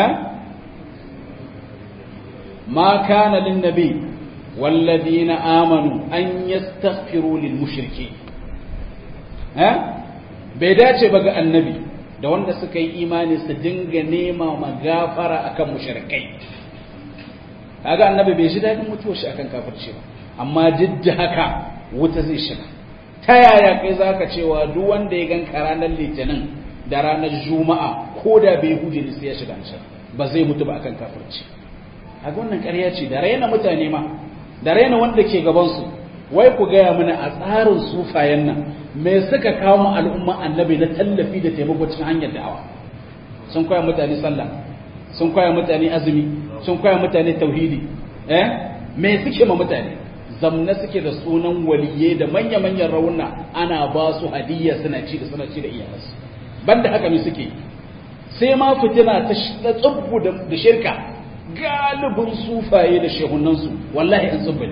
ma kana lin nabi والذين آمنوا أن يستغفروا للمشركين ها بيداتي بقى النبي da wanda suka yi imani su dinga nema magafara akan mushrikai kaga annabi bai ji dadin mutuwar shi akan kafirci ba amma duk da haka wuta zai shiga ta yaya kai zaka cewa duk wanda ya ganka ranar litinin da ranar juma'a ko da bai hude ne sai ya shiga can ba zai mutu ba akan kafirci kaga wannan ƙarya ce da raina mutane ma da raina wanda ke gabansu wai ku gaya mana a tsarin sufayen nan me suka kawo mu al'umma annabi na tallafi da taimako cikin hanyar da'awa sun koya mutane sallah sun koya mutane azumi sun koya mutane tauhidi eh me suke ma mutane zamna suke da sunan waliyye da manya-manyan rauna ana ba su hadiyya suna ci da suna ci da iyalansu banda haka me suke sai ma fitina ta tsubbu da shirka galibin sufaye da shehunansu wallahi an tsubba ne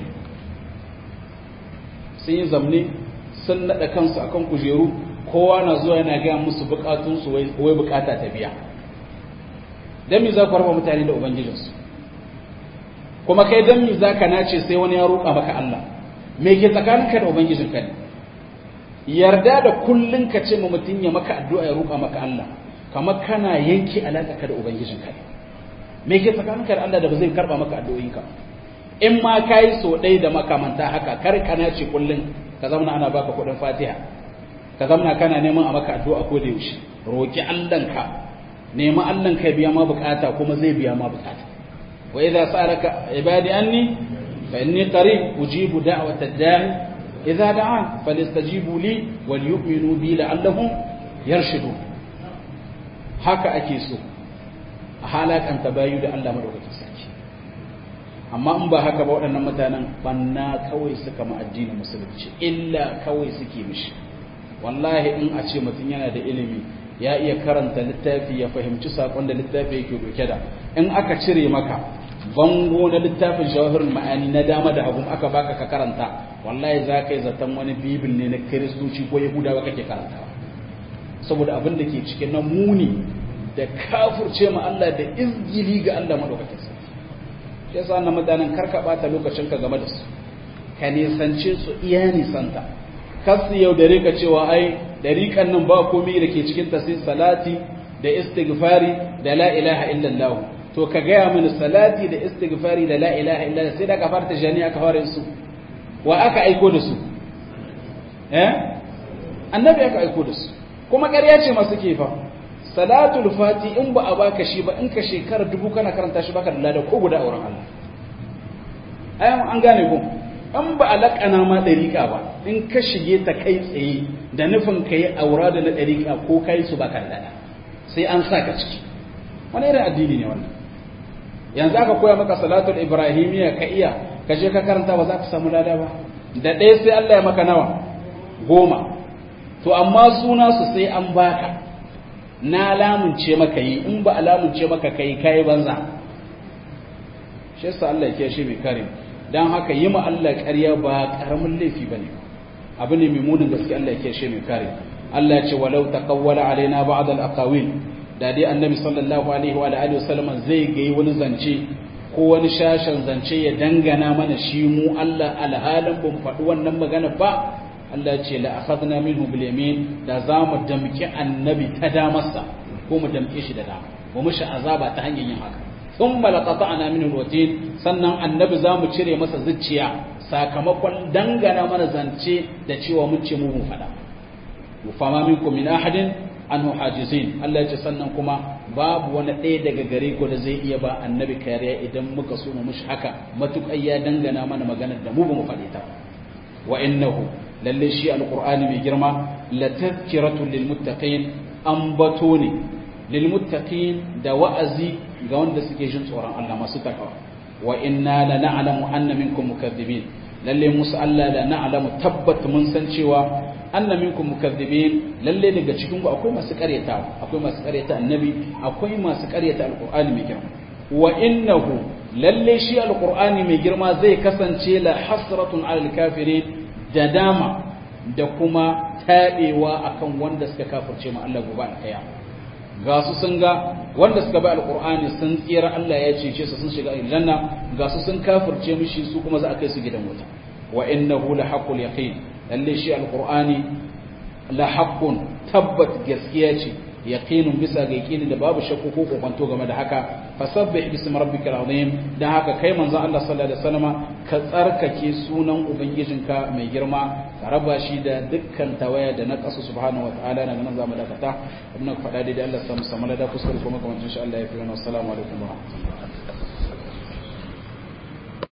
sun yi zamne sun naɗa kansu akan kujeru kowa na zuwa yana gaya musu bukatunsu wai bukata ta biya don mi za ku raba mutane da ubangijinsu kuma kai don mi za ka nace sai wani ya roƙa maka Allah me ke tsakaninka da ubangijinka ne yarda da kullum ka ce ma mutum ya maka addu'a ya roƙa maka Allah kamar kana yanke alaƙa ka da ubangijinka ne me ke tsakaninka da Allah da ba zai karba maka addu'o'inka in ma kai so ɗaya da makamanta haka kar ka nace kullun ka zama ana baka kuɗin Fatiha ka zama kana neman a maka addu'a ko da yaushe roki Allahnka nemi Allahnka biya ma bukata kuma zai biya ma bukata wa idza sa'alaka ibadi anni fa inni qarib ujibu da'wata da'i idza da'an falyastajibu li wal yu'minu bi la'allahum yarshudun haka ake so a halakanta bayu da Allah madaukakin sarki amma in ba haka ba waɗannan mutanen banna kawai suka ma addinin musulunci illa kawai suke mishi wallahi in a ce mutum yana da ilimi ya iya karanta littafi ya fahimci sakon da littafi yake doke da in aka cire maka bango na littafin shawahirin ma'ani na dama da hagu aka baka ka karanta wallahi za ka yi zaton wani bibil ne na kiristoci ko yahudawa kake karantawa saboda abin da ke cikin na muni da kafurce ma Allah da izgili ga Allah madaukakin sarki shi yasa na mutanen karka bata lokacin ka game da su ka nisance su iya nisanta kasu yau da rika cewa ai dariƙan nan ba komai da ke cikin ta sai salati da istighfari da la ilaha illallah to ka gaya mini salati da istighfari da la ilaha illallah sai da ka fara tijani aka fara su wa aka aiko da su eh annabi aka aiko da su kuma ƙarya ce masu ke fa salatul fati in ba a baka shi ba in ka shekara dubu kana karanta shi baka da lada ko guda auren Allah ayan an gane ku in ba a laƙana ma ɗariƙa ba in ka shige ta kai tsaye da nufin ka yi aura da na ɗariƙa ko kai su baka da lada sai an sa ka ciki wani irin addini ne wannan yanzu aka koya maka salatul ibrahimiyya ka iya ka je ka karanta ba za ka samu lada ba da ɗaya sai Allah ya maka nawa goma to amma suna su sai an baka na lamunce maka yi in ba a lamunce maka kai kai banza shi yasa Allah ya shi mai kare dan haka yi ma Allah ƙarya ba karamin laifi bane abu ne mai munin gaske Allah ya shi mai kare Allah ya ce walau taqawwala alaina ba'd al-aqawil da dai annabi sallallahu alaihi wa alihi wasallam zai ga wani zance ko wani shashin zance ya dangana mana shi mu Allah alhalin ban faɗi wannan magana ba Allah ce la akhadna minhu bil yamin da za mu damki annabi ta damarsa ko mu damke shi da dama mu mishi azaba ta hanyar yin haka thumma laqata'na minhu alwatin sannan annabi za mu cire masa zuciya sakamakon dangana mana zance da cewa mun ce mu mun fada fama minkum min ahadin anhu hajizin Allah ya ce sannan kuma babu wani ɗaya daga gare ko da zai iya ba annabi kariya idan muka so mu mishi haka matuƙai ya dangana mana maganar da mu ba mu faɗi ta wa innahu lalle shi alqur'ani mai girma la tazkiratun lil muttaqin ambato ne lil muttaqin da wa'azi ga wanda suke jin tsoron Allah masu takawa wa inna la na'lamu anna minkum mukaththibin lalle musu Allah la na'lamu tabbat mun san cewa anna minkum mukaththibin lalle daga cikin ku akwai masu karyata akwai masu karyata annabi akwai masu karyata alqur'ani mai girma wa innahu lalle shi alqur'ani mai girma zai kasance la hasratun alal kafirin da dama da kuma taɓewa akan wanda suka kafirce ma Allah gobe alƙaya ga su sun ga wanda suka bi alƙur'ani sun tsira Allah ya cece su sun shiga aljanna ga su sun kafirce mishi su kuma za a kai su gidan wuta wa innahu la haqqul yaqin lalle shi alƙur'ani la haqqun tabbat gaskiya ce yaqinun bisa ga yaqini da babu shakku ko kokonto game da haka fasabbih bismi rabbikal azim dan haka kai manzon Allah sallallahu alaihi wasallama ka tsarkake sunan ubangijinka mai girma ka raba shi da dukkan tawaya da na kasu subhanahu wataala nan nan zamu dakata abin da faɗa dai Allah samu samu da kuskure kuma kamar insha Allah ya fi wa assalamu alaikum wa rahmatullahi